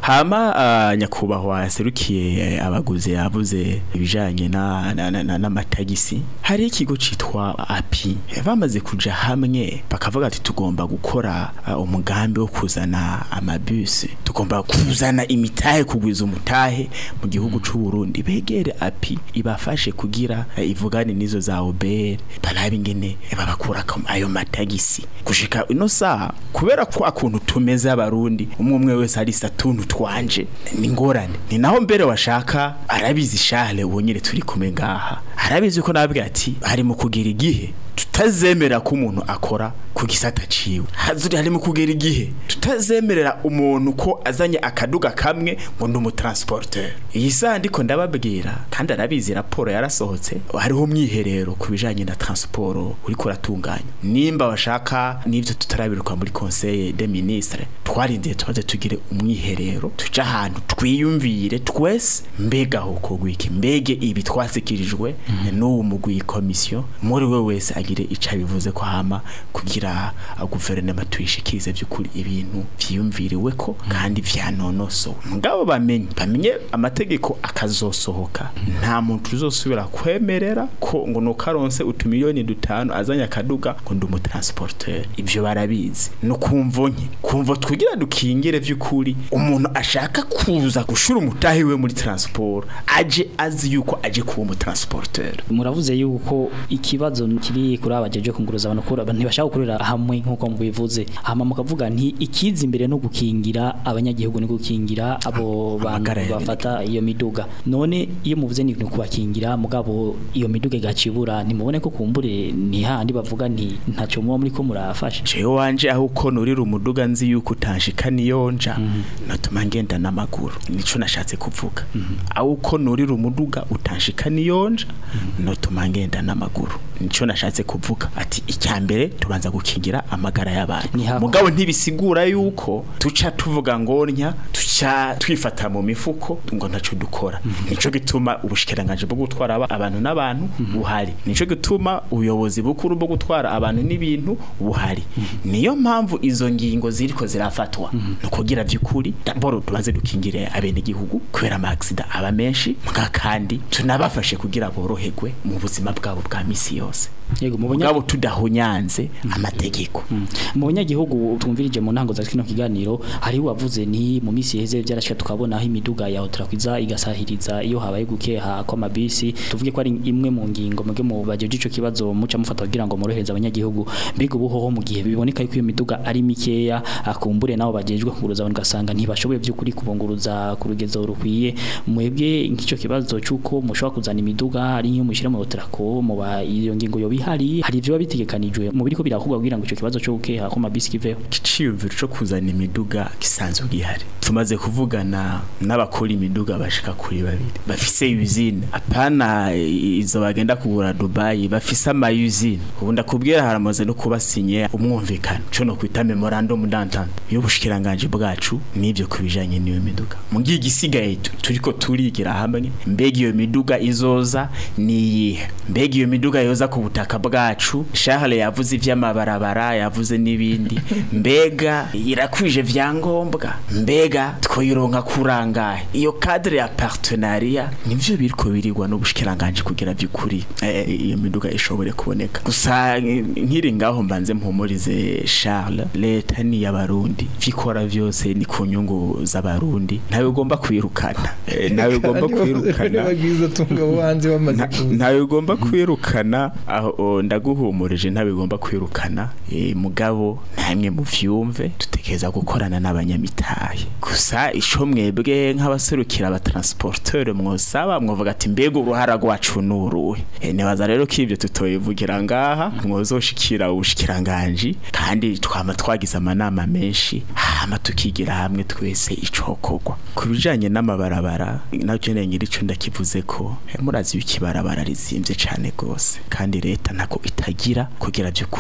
hama ah, nyakubahwa yaserukiye eh, abaguzi yavuze ibijanye na na- na- na- n'amatagisi hari ikigo citwa api Eh, bamaze kuja hamwe bakavuga ati tugomba gukora ah, umugambi wo kuzana amabus tugomba kuzana imitahe kugwiza umutahe mu gihugu c'u Burundi begere api ibafashe kugira eh, ivugane nizo za Uber barabe ingene eh, babakura ko ayo matagisi gushika ino saha kubera ko akuntu tumeze abarundi umwe umwe wese ari satuntu twanje ni ngorane ni naho mbere washaka arabizi shale ubonyere turi kumwe ngaha arabizi ko nabwira ati hari mu kugira igihe tutazemera ko umuntu akora ku gisata ciwe hazuri hari mu kugera igihe tutazemerera umuntu ko azanye akaduga kamwe ngo ndi umutransporteur iyi saha ndiko ndababwira kandi arabizi raporo yarasohotse hariho umwiherero ku bijanye na transport uriko uratunganya nimba bashaka n'ivyo tutarabiruka muri conseil des ministres twarindiye tumaze tugire umwiherero tuja ahantu twiyumvire twese mbega aho kogwiki mbege ibi twasikirijwe n'uwo mugwi komisiyo muri we wese agire ico bivuze ko hama kugira uh, guverinoma tuyishikirize by'ukuri ibintu vyiyumviriwe ko kandi vyanonosowe mugabo bamenye bamenye amategeko akazosohoka nta muntu uzosubira kwemerera ko ngo nukaronse utumiliyoni dutanu azanye akaduga ngo ndi umutransporteur ivyo barabizi no kumvo nke kumvo twigira dukingire vy'ukuri umuntu ashaka kuza gushura umutahi we muri transport aje azi yuko aje kuba umutransporteur muravuze yuko ikibazo kiri kuri abajeje kunguruza abantu kuri abantu ntibashaka gukorera hamwe nkuko mubivuze hama mukavuga nti ikiza imbere no gukingira abanyagihugu ni gukingira abo bantu bafata iyo miduga none iyo muvuze ni kubakingira mugabo iyo miduga igacibura ntimubone ko kumbure ni handi bavuga nti ntacyo muba muri ko murafasha jewe wanje aho uko nurira umuduga nzi yuko utanshika niyonja natuma ngenda n'amaguru nico nashatse kuvuga aho uko nurira umuduga utanshika niyonja natuma ngenda n'amaguru nico nashatse kuvuga ati icyambere tubanza gukingira amagara y'abantu mugabo ntibisigura yuko tuca tuvuga ngo ntya tuca twifata mu mifuko ngo ntaco dukora nico gituma ubushikiranganje bwo gutwara aba- abantu n'abantu buhari nico gituma ubuyobozi bukuru bwo gutwara abantu n'ibintu buhari niyo mpamvu izo ngingo ziriko zirafatwa no kugira by'ukuri daboro tubanze dukingire abene gihugu kubera amaxida aba menshi mga kandi tunabafashe kugira boroherwe mu buzima bwabo bwa misi yose yego mu mugabo tudahunyanze amategeko mu banyagihugu tumvirije mu ntango za kino kiganiro hari wavuze ni mu misi heze byarashika tukabona aho imiduga ya Otrakwiza igasahiriza iyo habaye gukeha kwa mabisi tuvuge ko ari imwe mu ngingo muge mu bajeje ico kibazo muca mufata kugira ngo morohereze abanyagihugu mbega ubuhoho mu gihe biboneka yuko iyo miduga ari mikeya akumbure nabo bajejwe kunguruza abantu gasanga ntibashoboye by'ukuri kubunguruza ku rugezo rukwiye mwebwe nk'ico kibazo cyuko mushobora kuzana imiduga ari nk'iyo mushira mu Otrako mu ba iyo ngingo yo bihari hari ivyo bitegekanijwe mu biriko birakorwa kugira ngo ico kibazo cyo gukeha ko mabisi kiveho iciyumviro cyo kuzana imiduga gisanzwe gihari tumaze kuvugana n'abakora imiduga bashika kuri babiri bafise usine apana izo bagenda kugura Dubai bafise ama usine ubu ndakubwira haramaze no kubasinye umwumvikano cyo no kwita memorandum d'entente y'ubushikiranganje bwacu nivyo kubijanye n'iyo miduga mu gihe gisigaye tu- turiko turigira hamwe mbega iyo miduga izoza niyihe mbega iyo miduga yoza ku butaka bwacu Charles yavuze ivy'amabarabara yavuze n'ibindi mbega irakwije vyangombwa mbega twoyironka kurangahe iyo cadre ya partenariat nivyo biriko birigwa n'ubushikiranganje kugira by'ukuri eh, iyo miduga ishobore kuboneka gusa eh, nkiri ngaho mbanze mpumurize Charles leta ni y'abarundi vikora vyose ni ku nyungu z'abarundi ntawe ugomba kwirukana Eh, ntawe ugomba kwirukana bagize tunga wanze bamaze kuza ntawe ugomba kwirukana aho o, ndaguhumurije ntawe ugomba kwirukana eh, mugabo namwe muvyumve dutekereza gukorana n'abanyamitahe gusa ico mwebwe nk'abaserukira abatransporteur mwosaba mwovuga ati mbega uruhara rwacu nuruhe e, nibaza rero ko ivyo tutoyivugira ngaha mwozoshikira ubushikiranganji kandi twama twagize amanama menshi hama tukigira hamwe twese icokorwa ku bijanye n'amabarabara nacyo nengera ico ndakivuze ko eh, murazi yuko ibarabara rizimvye cane gose kandi leta ntako itagira kugira by'ukuri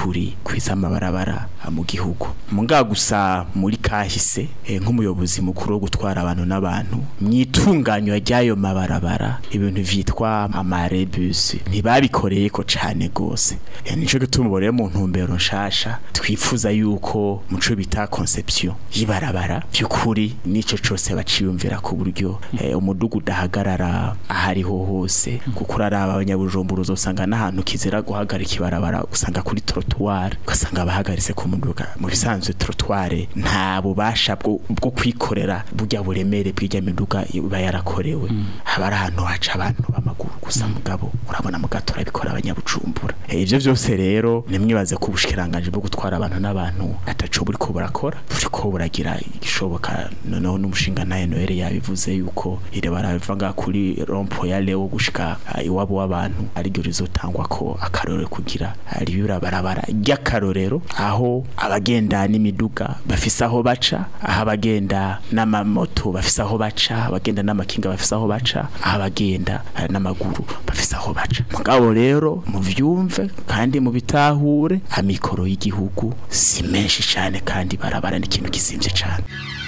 bakwiza amabarabara ah, mu gihugu muga gusa muri kahise eh, nk'umuyobozi mukuru wo gutwara abantu n'abantu mwitunganywa ry'ayo mabarabara ibintu vyitwa amarebus ntibabikoreye ko cane gose Eh, nico gituma ubu rero mu ntumbero nshasha twifuza yuko muco bita conception y'ibarabara by'ukuri nico cose baciyumvira ku buryo eh, umudugu udahagarara ahariho hose kuko uraraba abanyabujumbura uzosanga n'ahantu kizira guhagarika ibarabara usanga kuri trottoir ugasanga bahagaritse ku muduga mu bisanzwe trottoir nta bubasha bwo bwo kwikorera burya buremere bw'ijya miduga iba yarakorewe haba ari ahantu haca abantu b'amaguru gusa mugabo urabona mu gato urabikora abanyabujumbura Eh, ivyo vyose rero nimwibaze ko ubushikiranganje bwo gutwara abantu n'abantu ataco buriko burakora buriko buragira igishoboka noneho n'umushinga naye Noel yabivuze yuko ire baravuga kuri rompo ya Leo gushika ah, iwabo w'abantu ari ryo rizotangwa ko akarorero kugira ari birabarabara ry'akarorero aho abagenda n'imiduga bafise aho baca aho abagenda n'amamoto bafise aho baca abagenda n'amakinga bafise aho baca aho abagenda eh, n'amaguru bafise aho baca mugabo rero muvyumve kandi mubitahure amikoro y'igihugu si menshi cyane kandi barabara n'ikintu kizimvye cyane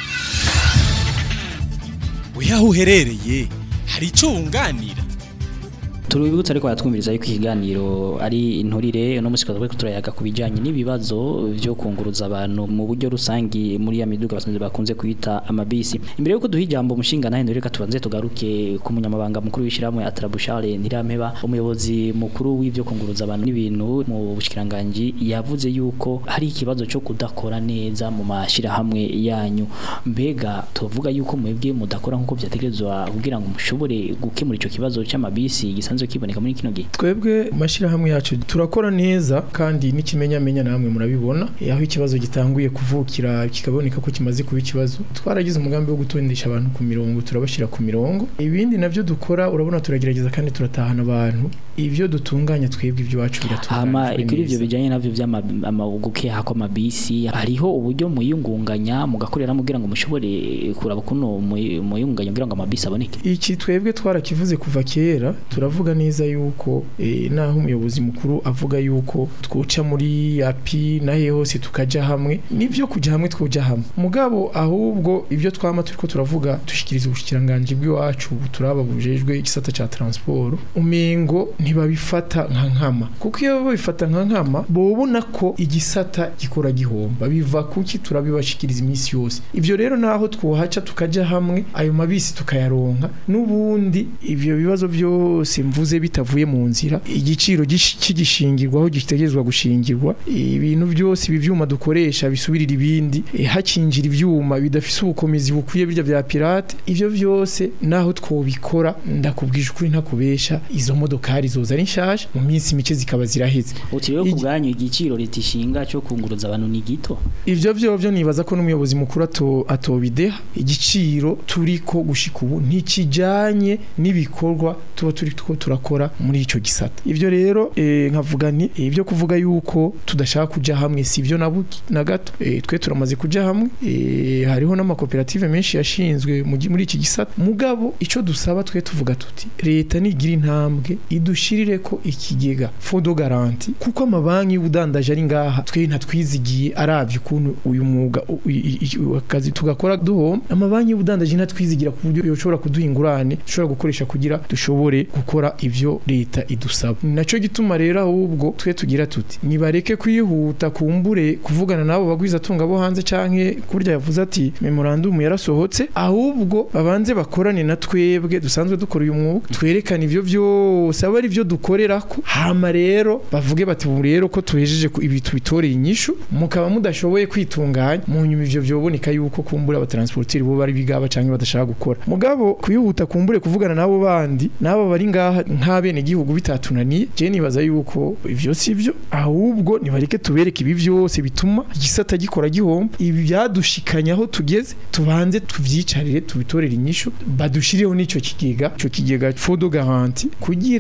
weho aho uherereye hari icyo wunganira tuributsa ariko batwumviriza yuko ikiganiro ari inturire no musi twari turayaga ku bijanye n'ibibazo byo kunguruza abantu mu buryo rusangi muri ya miduga basanzwe bakunze kwita amabisi imbere yuko duha ijambo umushinga nahe reka tubanze tugaruke ku munyamabanga mukuru w'ishiramwe Atrabushare Nirampeba umuyobozi mukuru w'ivyo kunguruza abantu n'ibintu mu bushikiranganje yavuze yuko hari ikibazo cyo kudakora neza mu mashirahamwe yanyu mbega tuvuga yuko mwebwe mudakora nkuko vyategerezwa kugira ngo mushobore gukemura ico kibazo c'amabisi gisanzwe kiboneka muri kino gihe twebwe amashyirahamwe yacu turakora neza kandi n'ikimenyamenya namwe murabibona aho ikibazo gitanguye kuvukira kikaboneka ko kimaze kuba ikibazo twaragize umugambi wo gutondesha abantu ku mirongo turabashyira ku mirongo ibindi navyo dukora urabona turagerageza kandi turatahana abantu ibyo dutunganya twebwe iby'iwacu hama biratunganya kuri ivyo bijanye navyo vy'amagukeha kwa mabisi hariho uburyo muyungunganya mugakorera mugira ngo mushobore kuraba kuno muyungunganya kugira ngo amabisi aboneke iki twebwe twarakivuze kuva kera turavuga neza yuko eh, naho umuyobozi mukuru avuga yuko twoca muri api nahe hose tukaja hamwe nivyo kuja hamwe twoja hamwe mugabo ahubwo ibyo twama turiko turavuga dushikiriza ubushikiranganje bw'iwacu turaba bujejwe igisata ca transport umengo ntibabifata nka nkama kuko iyo babifata nka nkama bobona ko igisata gikora gihomba biva kuki turabibashikiriza iminsi yose ivyo rero naho twohaca tukaja hamwe ayo mabisi tukayaronka n'ubundi ivyo bibazo byose mvuze bitavuye mu nzira igiciro gish- kigishingirwaho gitegerezwa gushingirwa ibintu byose ibi vyuma dukoresha bisubirira ibindi eh, hakinjira ivyuma bidafise ubukomezi bukwiye birya vya pirate ivyo vyose naho twobikora ndakubwije ukuri ntakubesha izo modokari zoza ari nshasha mu minsi mike zikaba ziraheze uti rero ku bwanyu igiciro leta ishinga cyo kunguruza abantu ni gito ivyo vyo vyo nibaza ko n'umuyobozi mukuru ato atobideha igiciro turiko gushika ubu ntikijanye n'ibikorwa tuba turi two turakora muri ico gisata ivyo rero eh, nkavuga nti ivyo kuvuga yuko tudashaka kuja hamwe si ivyo na buki- na gato eh, twe turamaze kuja hamwe eh, hariho n'amakoperative menshi yashinzwe mu gi- muri iki gisata mugabo ico dusaba twe tuvuga tuti leta nigira intambwe idushirire ko ikigega fodo garanti kuko amabanki y'ubudandaje ari ngaha twe ntatwizigiye aravye ukuntu uyu mwuga u- i- i- i- akazi tugakora duhomba amabanki y'ubudandaje ntatwizigira ku buryo yoshobora kuduha ingurane dushobora gukoresha kugira dushobore gukora ivyo leta idusaba ni naco gituma rero ahubwo twe tugira tuti nibareke kwihuta kumbure kuvugana nabo bagwiza tunga bo hanze canke kurya yavuze ati memorandum yarasohotse ahubwo babanze bakorane na twebwe dusanzwe dukora uyu mwuga twerekane ivyo vyose aba ari vyo dukorerako hama rero bavuge bati ubu rero ko tuhejeje ku- ibi tubitoreye inyishu mukaba mudashoboye kwitunganya mu nyuma ivyo vyoboneka yuko kumbura abatransporteri bo bari bigaba canke badashaka gukora mugabo kwihuta kumbure kuvugana nabo bandi nabo bari ngaha nk'abene gihugu bitatunaniye je nibaza yuko ivyo sivyo ahubwo nibareke tubereke ibi vyose bituma igisata gikora gihomba ibi byadushikanya aho tugeze tubanze tuvyicarire tubitorere inyishu badushirireho n'ico kigega ico kigega fodo garanti kugira ama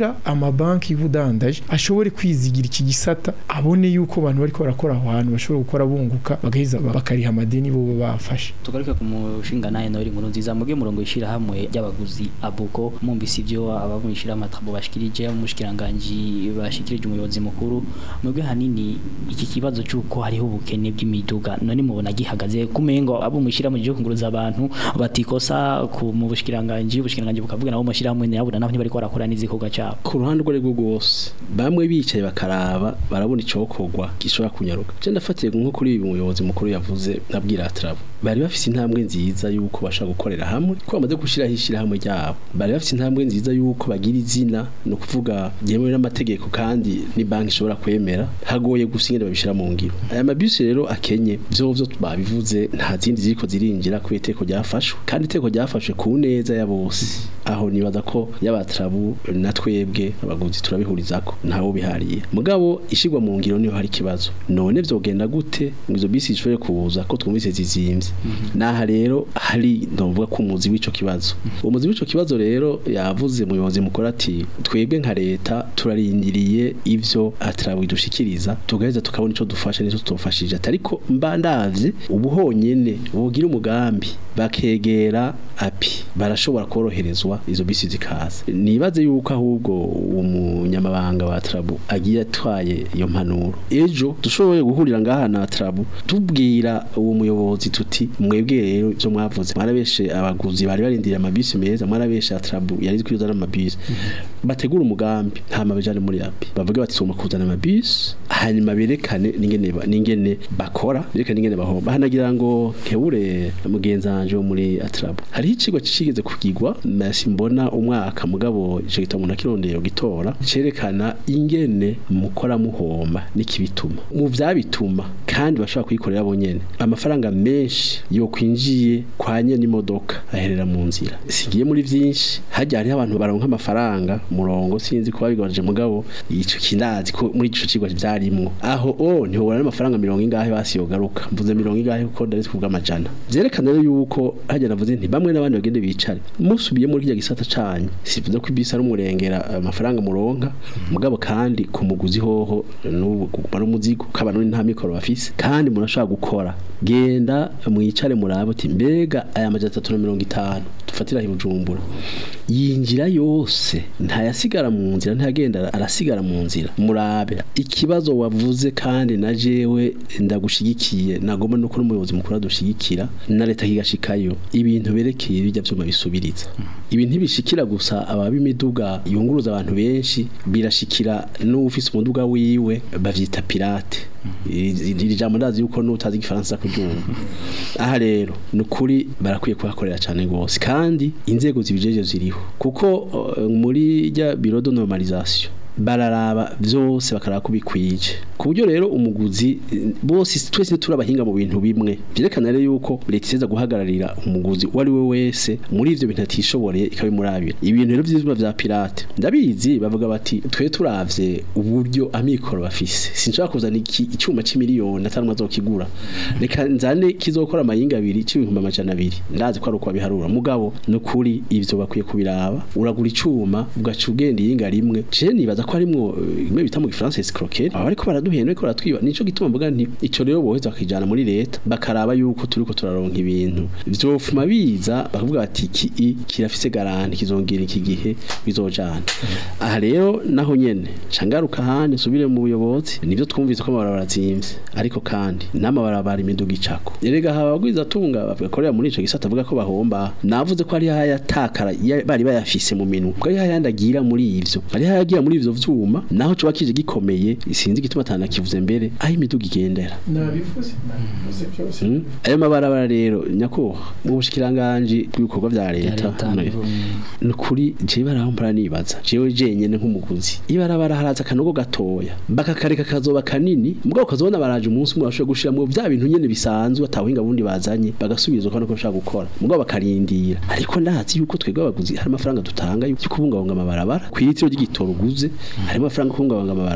amabanki y'ubudandaji ashobore kwizigira iki gisata abone yuko abantu bariko barakora aho hantu bashobora gukora bunguka bagaheza bakariha amadeni bo bafashe tugaruke ku mushinga naye nori nkuru nziza muge murongo ishira hamwe y'abaguzi abuko mumbise ibyo abamwishira amatrabo bashikirije umushikiranganje bashikirije umuyobozi mukuru muge hanini iki kibazo cyuko hariho ubukene bw'imiduga none mubona gihagaze kumengo abo mwishira mu gihugu nguruza abantu batikosa ku mu bushikiranganje ubushikiranganje bukavuga nabo mushira hamwe nabo nabo ntibari korakora n'izikorwa cyabo ku ruhande rwo rwose bamwe bicaye bakaraba barabona icokorwa gishobora kunyaruka je ndafatiye nko kuri ibi umuyobozi mukuru yavuze nabwira atrabo bari bafite intambwe nziza yuko bashaka gukorera hamwe ko bamaze gushiraho ishirahamwe ryabo bari bafite intambwe nziza yuko bagira izina no kuvuga yemewe n'amategeko kandi ni banki ishobora kwemera hagoye gusinyira babishira mu ngiro aya mabisi rero akenye byo byo babivuze nta zindi ziriko zirinjira ku iteko ryafashwe kandi iteko ryafashwe ku neza ya bose aho nibaza ko y'abatrabu na twebwe abaguzi turabihurizako ntawo bihariye mugabo ishigwa mu ngiro niho hari kibazo none vyogenda gute ngo izo bisi zishobore kuza ko twumvise zizimvye naha rero hari ndovuga ko umuzi w'ico kibazo umuzi w'ico kibazo rero yavuze muyobozi mukora ati twebwe nka leta turarindiriye ivyo atrabu idushikiriza tugaheza tukabona ico dufasha n'ico tutofashije ariko mba ndavye ubuhonyene bugira umugambi bakegera api barashobora koroherezwa izo bisi zikaza nibaze yuko ahubwo uwo munyamabanga wa trabu agiye atwaye iyo mpanuro ejo dushoboye guhurira ngaha na trabu tubwira uwo muyobozi tuti mwebwe rero ibyo mwavuze mwarabeshe abaguzi bari barindiriye amabisi meza mwarabeshe trabu yari kwiza n'amabisi bategura umugambi nta mabijane muri api bavuga bati tuma kuzana amabisi hanyuma berekane n'ingene n'ingene bakora berekane n'ingene bahomba hanagira ngo kebure mugenzi wanje wo muri atrabu hariho ikigo kigeze kugirwa nasi mbona umwaka mugabo ico gitabo nakirondeye gitora cerekana ingene mukora muhomba n'ikibituma mu vyabituma kandi bashobora kuyikorera bonyene amafaranga menshi yo kwinjiye kwa nyene imodoka aherera mu nzira sigiye muri vyinshi hajya hariho abantu baronka amafaranga murongo sinzi kuba bigabanije mugabo ico kindazi ko muri ico cigwa vyarimwo aho o ntihobora n'amafaranga mirongo ingahe basiyogaruka mvuze mirongo ingahe kuko ndari kuvuga amajana vyerekana rero yuko hajya navuze nti bamwe n'abandi bagende bicare musubiye muri kirya gisata canyu sivuze ko ibisi ari umurengera amafaranga muronka mugabo kandi ku muguzi hoho n'ubu kuguma umuzigo k'abantu nta mikoro bafise kandi murashobora gukora genda mwicare murabe uti mbega aya majana atatu na mirongo itanu dufatira ibujumbura yinjira yose ntayasigara mu nzira ntagenda arasigara mu nzira murabe ikibazo wavuze kandi na jewe ndagushigikiye nagomba no kuri umuyobozi mukuru adushigikira na leta kigashikayo ibintu berekeye bijya byuma bisubiriza ibi ntibishikira gusa ababa imiduga yunguruza abantu benshi birashikira n'ufise umuduga wiwe bavyita pirate iri jambo ndazi yuko n'utazi igifaransa kuryumva aha rero ni ukuri barakwiye kuhakorera cyane rwose kandi inzego zibijeje ziriho kuko uh, muri rya biro de normalisation bararaba byose bakaraba ko bikwije ku buryo rero umuguzi bose twese turabahinga mu bintu bimwe byerekana rero yuko leta iseza guhagararira umuguzi uwo ari we wese muri ivyo bintu atishoboreye ikabimurabira ibintu rero vyizuma vya pirate ndabizi bavuga bati twe turavye uburyo amikoro bafise sinshobora kuzana iki icyuma c'imiliyoni atari mazokigura reka nzane kizokora amayinga abiri c'ibihumbi amajana abiri ndazi ko ari uko babiharura mugabo nukuri ivyo bakwiye kubiraba uragura icuma ugaca ugenda iyinga rimwe je nibaza ko harimwo imwe bita mu gifaransa escroquerie aba ariko baraduhenda ariko baratwiba nico gituma mvuga nti ico rero boheza bakijana muri leta bakaraba yuko turiko turaronka ibintu vyofuma biza bakavuga bati iki kirafise garanti kizongera iki gihe bizojana aha rero naho nyene cangaruka hane subire mu buyobozi nivyo twumvise ko amabarabara azimvye ariko kandi n'amabarabara imiduga icako erega haba bagwiza tunga bakorera muri ico gisata avuga ko bahomba navuze ko ari hayatakara bari bayafise mu minwe ko ari hayandagira muri ivyo ari hayagira muri ivyo vyuma naho coba kije gikomeye sinzi igituma atanakivuze mbere aho imiduga igendera nabivuze nabivuze byose ayo mabarabara rero nyako mu bushikiranganje bw'ibikorwa vya leta nukuri je barahombara nibaza jewe jenyene nk'umuguzi ibarabara haraza kanogo gatoya bakakareka kazoba kanini mugabo kazobona baraje umunsi umwe bashobora gushiramo vya bintu nyene bisanzwe atahinga bundi bazanye bagasubiza uko nako bashaka gukora mugabo bakarindira ariko ndazi yuko twebwe abaguzi hari amafaranga dutanga yo kubungabunga amabarabara kwitiro ry'igitoro uguze harimo amafaranga kubungabunga amabarabara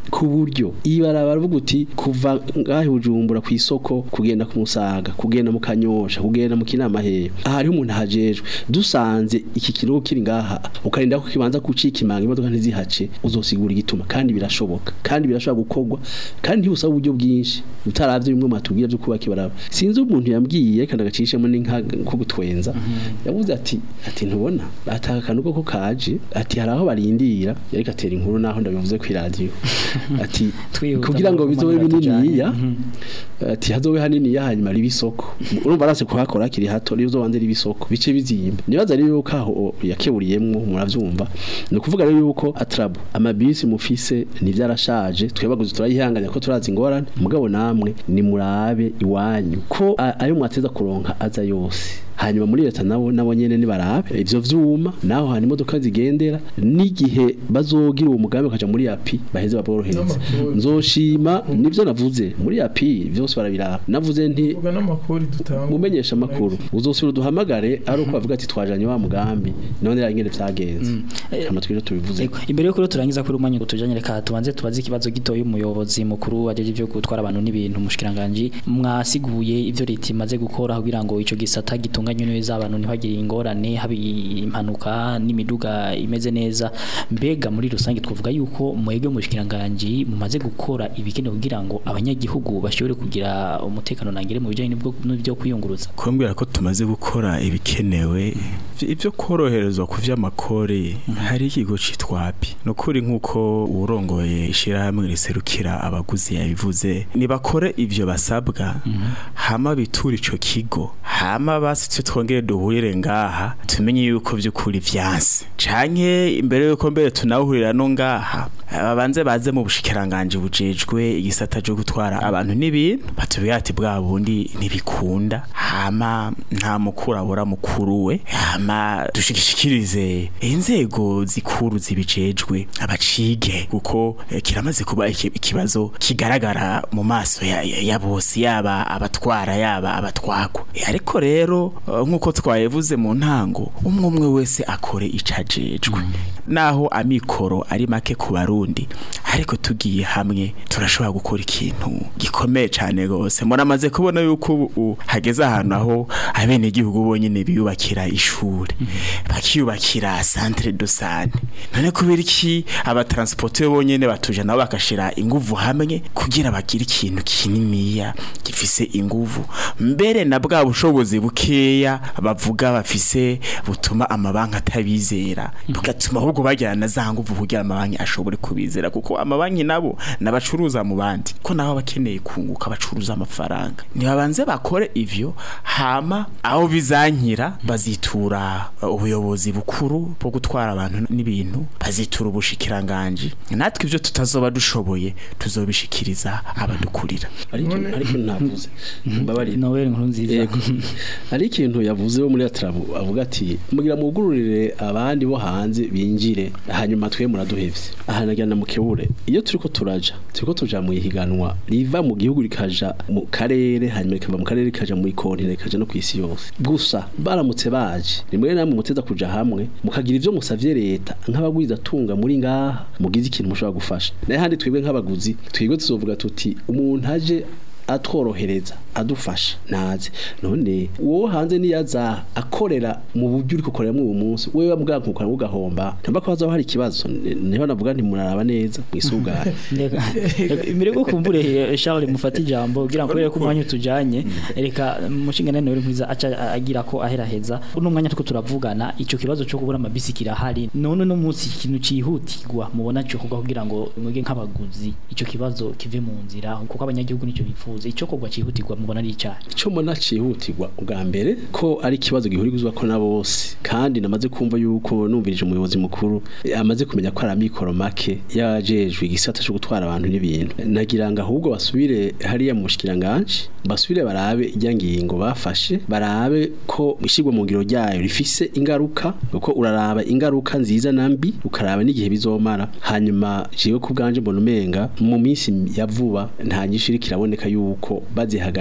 ku buryo ibarabara baravuga uti kuva ngahe bujumbura ku isoko kugenda ku musaga kugenda mu kanyosha kugenda mu kinama heyo aha hariho umuntu ahajejwe dusanze iki kinogo kiri ngaha ukarinda ko kibanza gucika imanga imodoka ntizihace uzosigura igituma kandi birashoboka kandi birashobora gukorwa kandi ntibusaba uburyo bwinshi utaravye bimwe matubwira byo kubaka ibaraba sinzi umuntu yambwiye kandi agacishemo n'inka ko gutwenza yavuze ati ati ntubona ataka kanuko ko kaje ati hari aho barindira yariko atera inkuru naho ndabivuze ku radio ati Twihuta kugira ngo mu bizobe kumanyura bininiya tujanye. ati hazobe haniniya hanyuma riba isoko urumva arase kuhakora akiri hato rero uzobanze riba isoko bice bizimba nibaza rero yuko aho yakeburiyemwo muravyumva ni ukuvuga rero yuko atrabu amabisi mufise nivyarashaje twebaguze turayihanganya ko turazi ingorane mugabo namwe ni murabe iwanyu ko a- ayo mwateza kuronka aza yose hanyuma muri leta nabo nabo nyene nibarabe ivyo vyuma naho hari imodoka zigendera n'igihe bazogira uwo mugambi bakaja muri api baheze baborohereze N'amakuru. nzoshima nivyo navuze muri api vyose barabiraba navuze nti Vuga n'amakuru dutanga mumenyesha amakuru uzosubira duhamagare ari uko bavuga ati twajanye wa mugambi none rangene vyagenze hama twije tubivuze Ego, imbere yuko rero turangiza kuri umwanya gutujanye reka tubanze tubaze ikibazo gitoyi umuyobozi mukuru wajeje ivyo gutwara abantu n'ibintu mushikiranganje mwasiguye ivyo leta imaze gukora kugira ngo ico gisata gitunganye neza abantu ntibagire ingorane habi impanuka n'imiduga imeze neza mbega muri rusange twavuga yuko mwebwe mushikiranganje mumaze gukora ibikenewe kugira ngo abanyagihugu bashobore kugira umutekano nangire mu bijanye n'ibwo- n'ibyo kwiyunguruza kumbwira ko tumaze gukora ibikenewe ibyo koroherezwa ku vy'amakore hari ikigo citwa api nukuri nkuko urongoye ishirahamwe riserukira abaguzi yabivuze nibakore ivyo basabwa hama bitura ico kigo hama basitse twongere duhurire ngaha tumenye yuko vy'ukuri vyanse canke imbere yuko mbere tunahurira no ngaha babanze baze mu bushikiranganje bujejwe igisata cyo gutwara abantu n'ibintu batubwira ati bwa bundi ntibikunda hama nta mukuru abura mukuru we hama dushikishikirize inzego zikuru zibijejwe abacige kuko eh, kiramaze kuba iki- ikibazo kigaragara mu maso ya, ya, ya bose yaba abatwara yaba abatwagwa Eh, ariko rero eh, nkuko twayevuze mu ntango umwe umwe wese akore icajejwe naho amikoro ari make ku barundi ariko tugiye hamwe turashobora gukora ikintu gikomeye cyane rwose muramaze kubona yuko ubu hageze ahantu aho abenegihugu bonyine biyubakira ishuri bakiyubakira centre de sante none kubera iki abatransporteur bonyine batuje nabo bakashira inguvu hamwe kugira bagire ikintu kininiya gifise inguvu mbere na bwa bushobozi bukeya bavuga bafise butuma amabanki atabizera bugatuma ahubwo bagira na za nguvu kugira amabanki ashobore kubizera kuko amabanki nabo nabacuruza mu bandi ko nabo bakeneye kunguka bacuruza amafaranga nibabanze bakore ivyo hama aho bizankira bazitura uh, ubuyobozi bukuru bwo gutwara abantu n'ibintu bazitura ubushikiranganje natwe ivyo tutazoba dushoboye tuzobishikiriza abadukurira ariko ariko ntavuze mbabarira Noel nkuru nziza Yego. hari ikintu yavuze wo muri atrabu avuga ati mugira mugururire abandi bo hanze binjire hanyuma twe muraduhevye aha nagira na mukebure iyo turiko turaja turiko tuja mu ihiganwa riva mu gihugu rikaja mu karere hanyuma rikava mu karere rikaja mu ikontinent rikaja no kwisi yose gusa baramutse baje rimwe namwe muteza kuja hamwe mukagira ivyo musavye leta nk'abagwiza tunga muri ngaha mugize ikintu mushobora gufasha naye handi twebwe nk'abaguzi twebwe tuzovuga tuti umuntu aje atworohereza adufasha naze none uwo hanze niyaza akorera mu buryo uri gukoreramo uwo munsi wewe bwa nkukora ugahomba namba ko hazaho hari ikibazo niho navuga nti muraraba neza mwisuganye Ndeka- reka- imbere yo kumbure eh, Charles mufata ijambo kugira ngo kubera ko umwanya utujanye reka mushinga nene uri mwiza aca agira ko aheraheza uno mwanya tuko turavugana ico kibazo cyo kubura amabisi kirahari none no munsi ikintu cihutirwa mubona cyo kuga kugira ngo mwege nk'abaguzi ico kibazo kive mu nzira kuko abanyagihugu nico bifuza ico kogwa cihutirwa mubona ari icaha cyo mbona cihutirwa ubwa mbere ko ari ikibazo gihurizwa ko na bose kandi namaze kumva yuko numvirije umuyobozi mukuru eh, amaze kumenya ko ari amikoro make yajejwe igisata cyo gutwara abantu n'ibintu nagira ngo ahubwo basubire hariya mu bushikiranganje basubire barabe ijya ngingo bafashe barabe ko ishigwa mu ngiro ryayo rifise ingaruka kuko uraraba ingaruka nziza na mbi ukaraba n'igihe bizomara hanyuma jewe ku bwanje mbona umenga mu minsi ya vuba nta nyinshi iriko iraboneka yuko bazihagaritse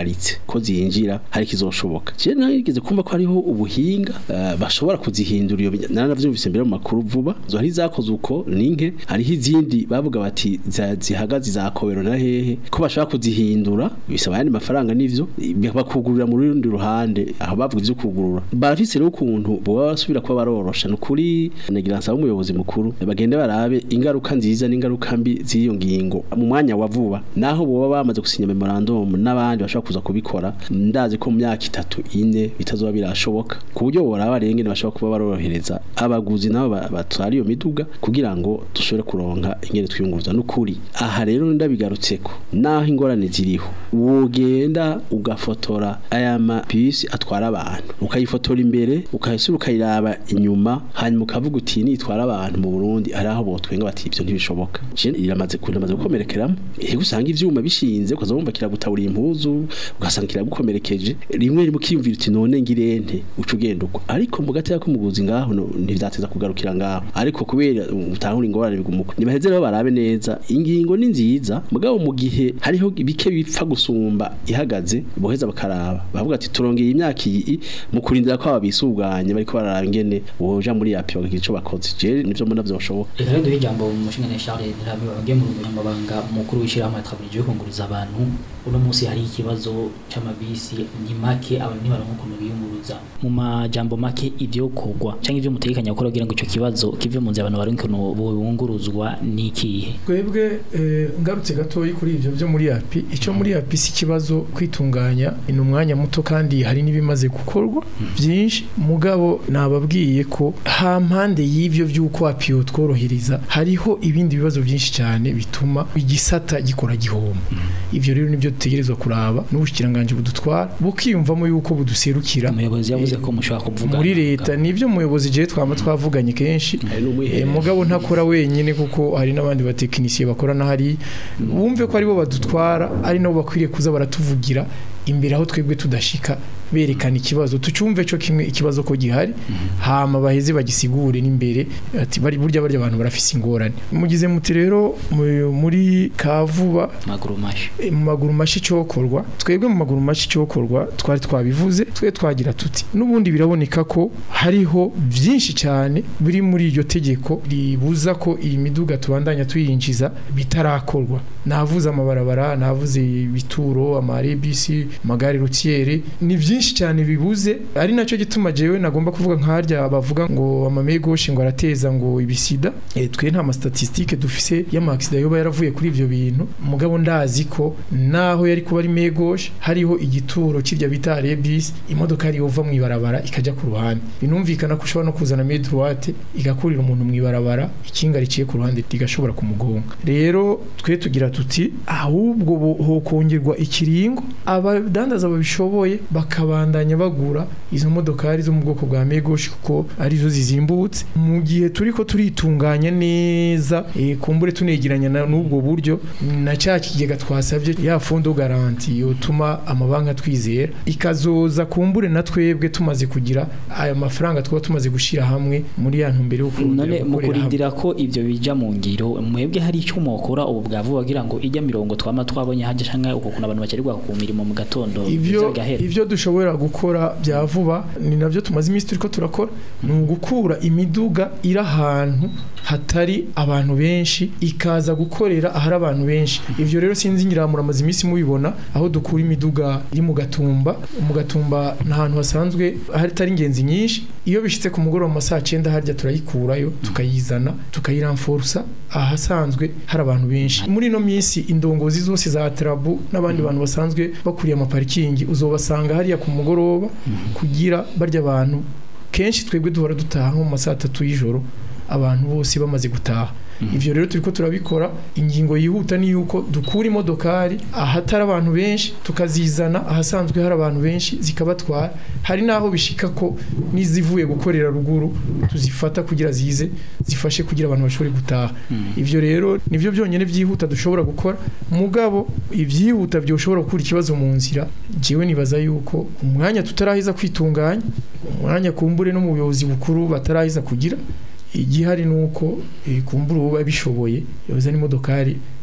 zihagaritse ko zinjira hari kizoshoboka je nageze kumva ko hariho ubuhinga eh, bashobora kuzihindura iyo binya- naravyumvise mbere mu makuru vuba zo hari zakoze uko ninke hariho izindi bavuga bati za- zihagaze zakobero na hehe ko bashobora kuzihindura bisaba ayandi mafaranga n'ivyo bakugurura mu rundi ruhande aho bavuga ivyo kugurura barafise rero ukuntu boba basubira kuba barorosha nukuri nagira nsaba umuyobozi mukuru bagende barabe ingaruka nziza n'ingaruka mbi z'iyo ngingo mu mwanya wa vuba naho boba bamaze gusinya memorandum n'abandi bashobora kuza kubikora ndazi ko mu myaka itatu ine bitazoba birashoboka ku buryo boraba rero ingene bashobora kuba barorohereza abaguzi nabo ba- batwara iyo miduga kugira ngo dushobore kuronka ingene twiyunguruza n'ukuri aha rero ndabigarutseko naho ingorane ziriho wogenda ugafotora aya mabisi atwara abantu ukayifotora imbere ukahise ukayiraba inyuma hanyuma ukavuga uti nitwara abantu mu Burundi ari aho botwenga bati ibyo ntibishoboka je iramaze kunamaze gukomerekeramo eh usanga ivyuma bishinze ukazomba kiragutawura impuzu ugasanga kiragukomerekeje rimwe rimwe ukiyumvira uti none ngirente uca ugenda uko ariko mu gateka k'umuguzi ngaho no- ntivyateza kugarukira ngaho ariko kubera utahura ingorane bigumuka nibaheze rero barabe neza ingingo ni nziza mugabo mu gihe hariho bike bipfa gusumba ihagaze boheza bakaraba bavuga ati turongeye imyaka iyi mu kurindira ko ababisuganye bariko bararaba ingene boja muri yapi bakagira ico bakoze je nivyo mbona vyoshoboka reka rero duhe ijambo umushinga Charles Ndirabe wagiye mu bunyamabanga mukuru w'ishyirahamwe twabirije kunguriza abantu uno munsi hari ikibazo c'amabisi ni make abantu ntibaronka ukuntu biyunguruza mu majambo make ivyo kogwa canke ivyo mutegekanya gukora kugira ngo ico kibazo kive mu nzira abantu baronke ukuntu bunguruzwa ni ikihe twebwe eh, ngarutse gatoyi kuri ivyo byo muri yapi icyo muri yapi si ikibazo kwitunganya ni umwanya muto kandi hari n'ibimaze gukorwa byinshi mugabo nababwiye ko ha mpande y'ivyo by'uko apiyo tworohereza hariho ibindi bibazo byinshi cyane bituma igisata gikora gihoma ivyo rero nibyo dutegerezwa kuraba n'ubushikiranganje budutwara bukiyumvamo yuko buduserukira umuyobozi yavuze ko mushobora kuvuga muri leta nivyo umuyobozi je twama twavuganye kenshi Eh, mugabo ntakora wenyine kuko hari n'abandi batekinisiye bakorana hari wumve ko aribo badutwara ari nabo bakwiriye kuza baratuvugira imbere aho twebwe tudashika berekana ikibazo tucumve cyo kimwe ikibazo ko gihari hama baheze bagisigure n'imbere ati bari burya barya abantu barafise ingorane mugize muti rero mu- muri kavuba maguru mashi E, mu maguru mashi cyokorwa twebwe mu maguru mashi cyokorwa twari twabivuze twe twagira tuti n'ubundi biraboneka ko hariho byinshi cyane biri muri iryo tegeko ribuza ko iyi miduga tubandanya tuyinjiza bitarakorwa navuze amabarabara navuze ibituro amarebisi amagare rutiere ni byinshi cyane bibuze ari nacyo gituma jewe nagomba kuvuga nkarya bavuga ngo amamegoshe ngo arateza ngo ibisida e, twe nta mastatistike dufise y'amaksida yoba yaravuye kuri ivyo bintu mugabo ndazi ko naho yari kuba ari megoshe hariho igituro kirya bita rebis imodoka yari yova mu ibarabara ikaja ku ruhande binumvikana ko ushobora no kuzana main droite igakurira umuntu mu ibarabara ikinga riciye ku ruhande rigashobora kumugonga rero twe tugira tuti ahubwo bo- hokongerwa ikiringo abadandaza babishoboye bakabandanya bagura izo modokari zo mu bwoko bwa megoshi kuko arizo zizimbutse mu gihe turi ko turitunganya neza eh, kumbure tunegeranya na- n'ubwo buryo na cya kigega twasabye ya fondo garanti yotuma amabanki atwizera ikazoza kumbure na twebwe tumaze kugira aya mafaranga twaba tumaze gushyira hamwe muri ya ntumbero yo kurondera none mu gukorera hamwe. kurindira ko ibyo bija mu ngiro mwebwe hari icyo mukora ubu bwavuga kugira ngo ijya mirongo twama twabonye hajya canke uko kuntu abantu bakerirwa ku mirimo mu gatondo biza ivyo bigahera ivyo dushobora gukora bya vuba ni navyo tumaze iminsi turiko turakora ni ugukura imiduga iri ahantu hatari abantu benshi ikaza gukorera ahari abantu benshi ivyo rero sinzi ngira muramaze iminsi mubibona aho dukura imiduga iri mu gatumba mu gatumba ni ahantu hasanzwe hatari ingenzi nyinshi iyo bishitse ku mugoroba mu masaha cyenda harya turayikurayo tukayizana tukayiramforsa ahasanzwe hari abantu benshi muri ino minsi indongozi zose za tarabu n'abandi bantu basanzwe bakuriye amaparikingi uzobasanga hariya ku mugoroba kugira barya abantu kenshi twebwe duhora dutaha nko mu masaha atatu y'ijoro abantu bose bamaze gutaha ivyo rero turiko turabikora ingingo yihuta ni yuko dukura imodokari ahatari abantu benshi tukazizana ahasanzwe hari abantu benshi zikabatwara hari naho bishika ko nizivuye gukorera ruguru tuzifata kugira zize zifashe kugira abantu bashobore gutaha ivyo rero nivyo byonyene vyihuta dushobora gukora mugabo ivyihuta byoshobora gukura ikibazo mu nzira jewe nibaza yuko umwanya tutarahiza kwitunganya umwanya kumbure no mu buyobozi bukuru batarahiza kugira igihari nuko eh, kumbura uba bishoboye yoza n'imodokari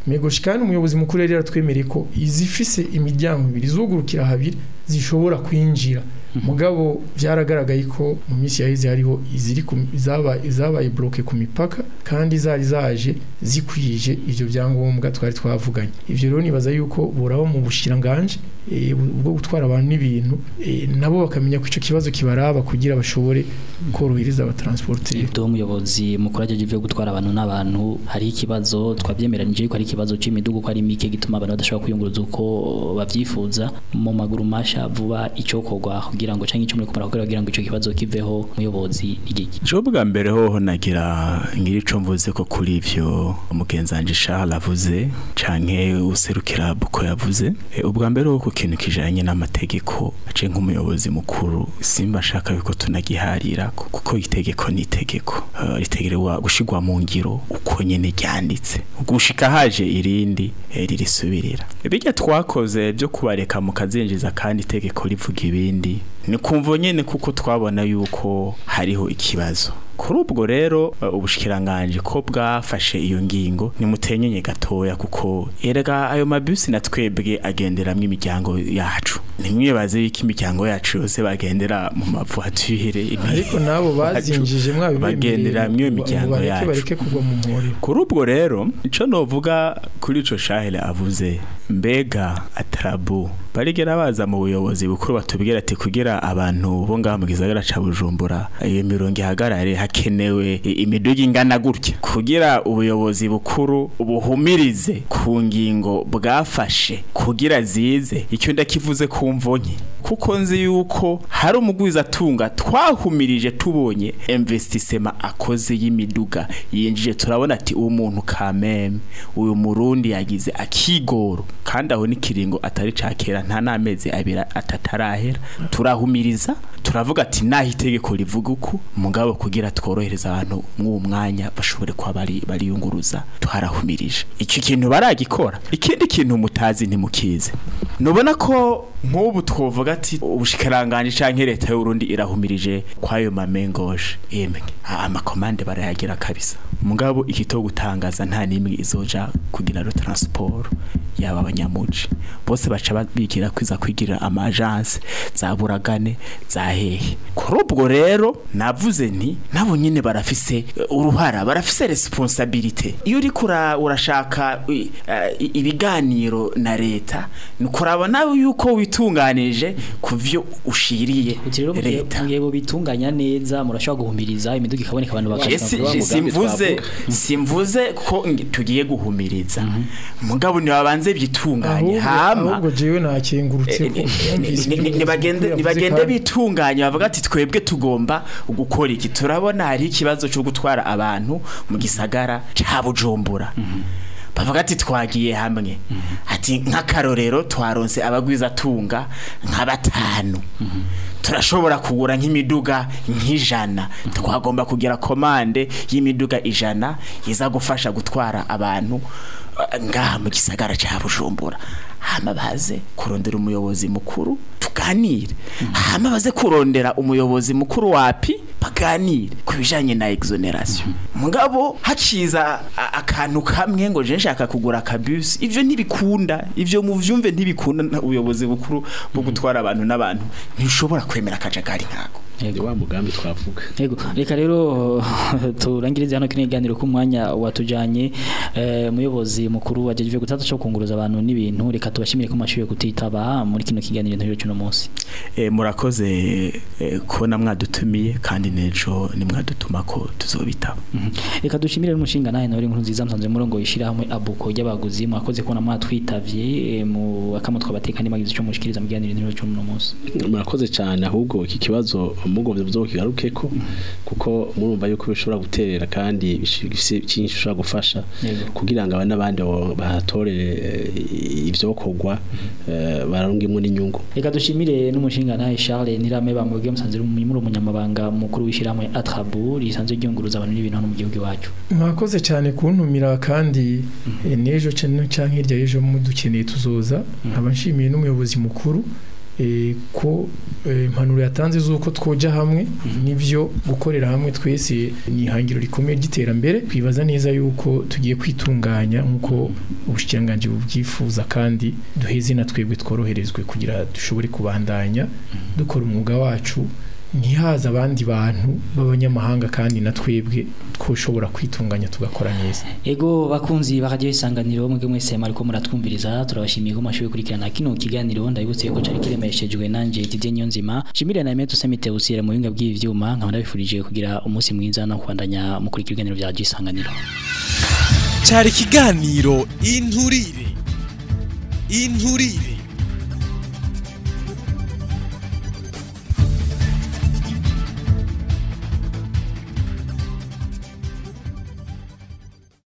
megoshi kandi umuyobozi mukuru yari yaratwemereye ko izifise imiryango ibiri zugurukira habiri zishobora kwinjira mugabo byaragaragaye ko mu minsi yaheze hariho iziri ku- izaba- izabaye bloke ku mipaka kandi zari zaje zikwije ivyo byangombwa twari twavuganye ivyo rero nibaza yuko boraba mu bushiranganje eh, bu- bwo gutwara abantu n'ibintu eh, nabo bakamenya ko ico kibazo kibaraba kugira bashobore korohereza abatransporteri Ibyo umuyobozi mukuru ajeje ivyo gutwara abantu n'abantu hari ikibazo twabyemeranije yuko ari ikibazo c'imidugu ko ari mike gituma abantu badashobora kwiyunguruza uko bavyifuza mu maguru masha vuba icokorwa kugira ngo canke ico muri kumara kugira ngo ico kibazo kiveho umuyobozi n'igiki Jo bwa mbere hoho nagira ngira ico mvuze ko kuri ivyo umugenzanje Charles avuze canke userukira buko yavuze e, ubwa mbere ho ku kintu kijanye n'amategeko ace nk'umuyobozi mukuru simba shaka yuko tunagiharira kuko itegeko ni itegeko uh, ritegerewa gushigwa mu ngiro uko nyene ryanditse gushika haje irindi eh, ririsubirira bijya twakoze byo kubareka mu kazinjiza kandi itegeko rivuga ibindi ni kumva nyene kuko twabona yuko hariho ikibazo kuri ubwo rero uh, ubushikiranganje ko bwafashe iyo ngingo nimutenyenye gatoya kuko erega ayo mabisi na twebwe agenderamwo imiryango yacu nimwibaze yuko imiryango yacu yose bagendera mu mavuature ariko nabo bazinjije mwabibemereye bagenderamwo iyo ngo miryango bareke yacu bareke kugwa mu mporero kuri ubwo rero ico novuga kuri ico shahere avuze mbega atarabu barigera baza mu buyobozi bukuru batubwira ati kugira abantu bo ngaha mu gisagara ca Bujumbura iyo mirongo ihagarare hakenewe i- imiduga ingana gutya kugira ubuyobozi bukuru buhumirize ku ngingo bwafashe kugira zize icyo ndakivuze ku mvonye kuko nzi yuko hari umugwiza atunga twahumirije tubonye investissement akoze y'imiduga yinjije turabona ati uwo muntu kameme uyu murundi yagize akigoro kandi aho n'ikiringo atari cakera nta n'amezi abiri atatarahera turahumiriza turavuga ati naho itegeko rivuga uko mugabo kugira tworohereza abantu mw'uwo mwanya bashobore kuba bari bariyunguruza twarahumirije icyo kintu baragikora ikindi kintu mutazi ntimukize nubona ko nk'ubu twovuga ati ubushikiranganje canke leta y'urundi irahumirije kwayo mamengoje yemwe amakomande barayagira kabisa mugabo ikito gutangaza nta nimwe izoja kugira ro transport yaba abanyamuji bose baca bigira kwiza kwigirira ama agence za buragane za hehe kuri ubwo rero navuze nti nabo nyine barafise eh, uruhara barafise responsabilité iyo uri kura urashaka i- eh, i- ibiganiro na leta ni kuraba nawe yuko witunganije ku vyo ushiriye Uti rero mugiye leta mugiye bo bitunganya neza murashobora guhumiriza imiduga ikaboneka abantu Je bakashaka si- kuba je mugambi simvuze twavuga. simvuze ko ngi- tugiye guhumiriza mugabo nibabanze byitunganye ahubwo hama ahubwo jewe nakengurutse ko numvise Ni- ni- ibyo nibagende yavuze nibagende kandi- bitunganye bavuga ati twebwe tugomba gukora iki turabona hari ikibazo cyo gutwara abantu mu gisagara ca Bujumbura bavuga ati twagiye hamwe ati nk'akarorero twaronse abagwiza tunga nka batanu turashobora kugura nk'imiduga nk'ijana twagomba kugira komande y'imiduga ijana iza gufasha gutwara abantu eh, ngaha mu gisagara ca Bujumbura hama baze kurondera umuyobozi mukuru tuganire hama baze kurondera umuyobozi mukuru wapi baganire ku bijanye na exoneration mugabo haciza a- akantu kamwe ngo je nshaka kugura akabus ivyo ntibikunda ivyo muvyumve ntibikunda na ubuyobozi bukuru bwo gutwara abantu n'abantu ntishobora kwemera akajagari nkako ni wa mugambi twavuga Yego reka rero turangirize hano kino kiganiro ku mwanya watujanye eh, muyobozi mukuru wajeje gutata cyo kunguruza abantu n'ibintu reka tubashimire ko mashuye kutitaba muri kino kiganiro ntaryo cyuno munsi e, murakoze e, kubona mwadutumiye kandi nejo ni mwadutuma ko tuzobitaba reka dushimire n'umushinga nawe nawe inkuru nziza msanze murongo yishira hamwe abuko y'abaguzi mwakoze kubona mwatwitavye eh, mu akamutwa batekanye magize cyo mushikiriza mu kiganiro ntaryo cyuno munsi murakoze cyane ahubwo iki kibazo mugombye buzokigaruke ko kuko murumva yuko bishobora guterera kandi bifise cyinshi bishobora gufasha Yego. kugira ngo abana bandi bahatorere eh, ivyokorwa eh, bararungimwe n'inyungu reka dushimire n'umushinga nawe Charles Nirame bamubwiye musanze muri umunyamabanga mukuru w'ishyirahamwe Atrabu risanzwe ryunguruza abantu n'ibintu hano mu gihugu iwacu mwakoze cyane kuntumira kandi eh, n'ejo cyane cyangwa hirya y'ejo mudukeneye tuzoza nkaba nshimiye n'umuyobozi mukuru eh, ko eh, impanuro yatanze z'uko twoja hamwe nivyo gukorera hamwe twese ni ihangiro rikomeye ry'iterambere twibaza neza yuko tugiye kwitunganya nk'uko ubushikiranganji bubyifuza kandi duheze na twebwe tworoherezwe kugira dushobore kubandanya dukora umwuga wacu ntihaza abandi bantu b'abanyamahanga kandi na twebwe twoshobora kwitunganya tugakora neza Ego bakunzi bakagiye isanganiro mwebwe mwese mariko muratwumviriza turabashimiye ko mashoboye kurikirana kino kiganiro ndabibutse ko cari kiremeshejwe nanje Didier Nyonzima shimire na Emeto Semite usire mu binga bw'ivyuma nkaba ndabifurije kugira umunsi mwiza no kwandanya mu kurikira ibiganiro bya isanganiro cyari ikiganiro inturire inturire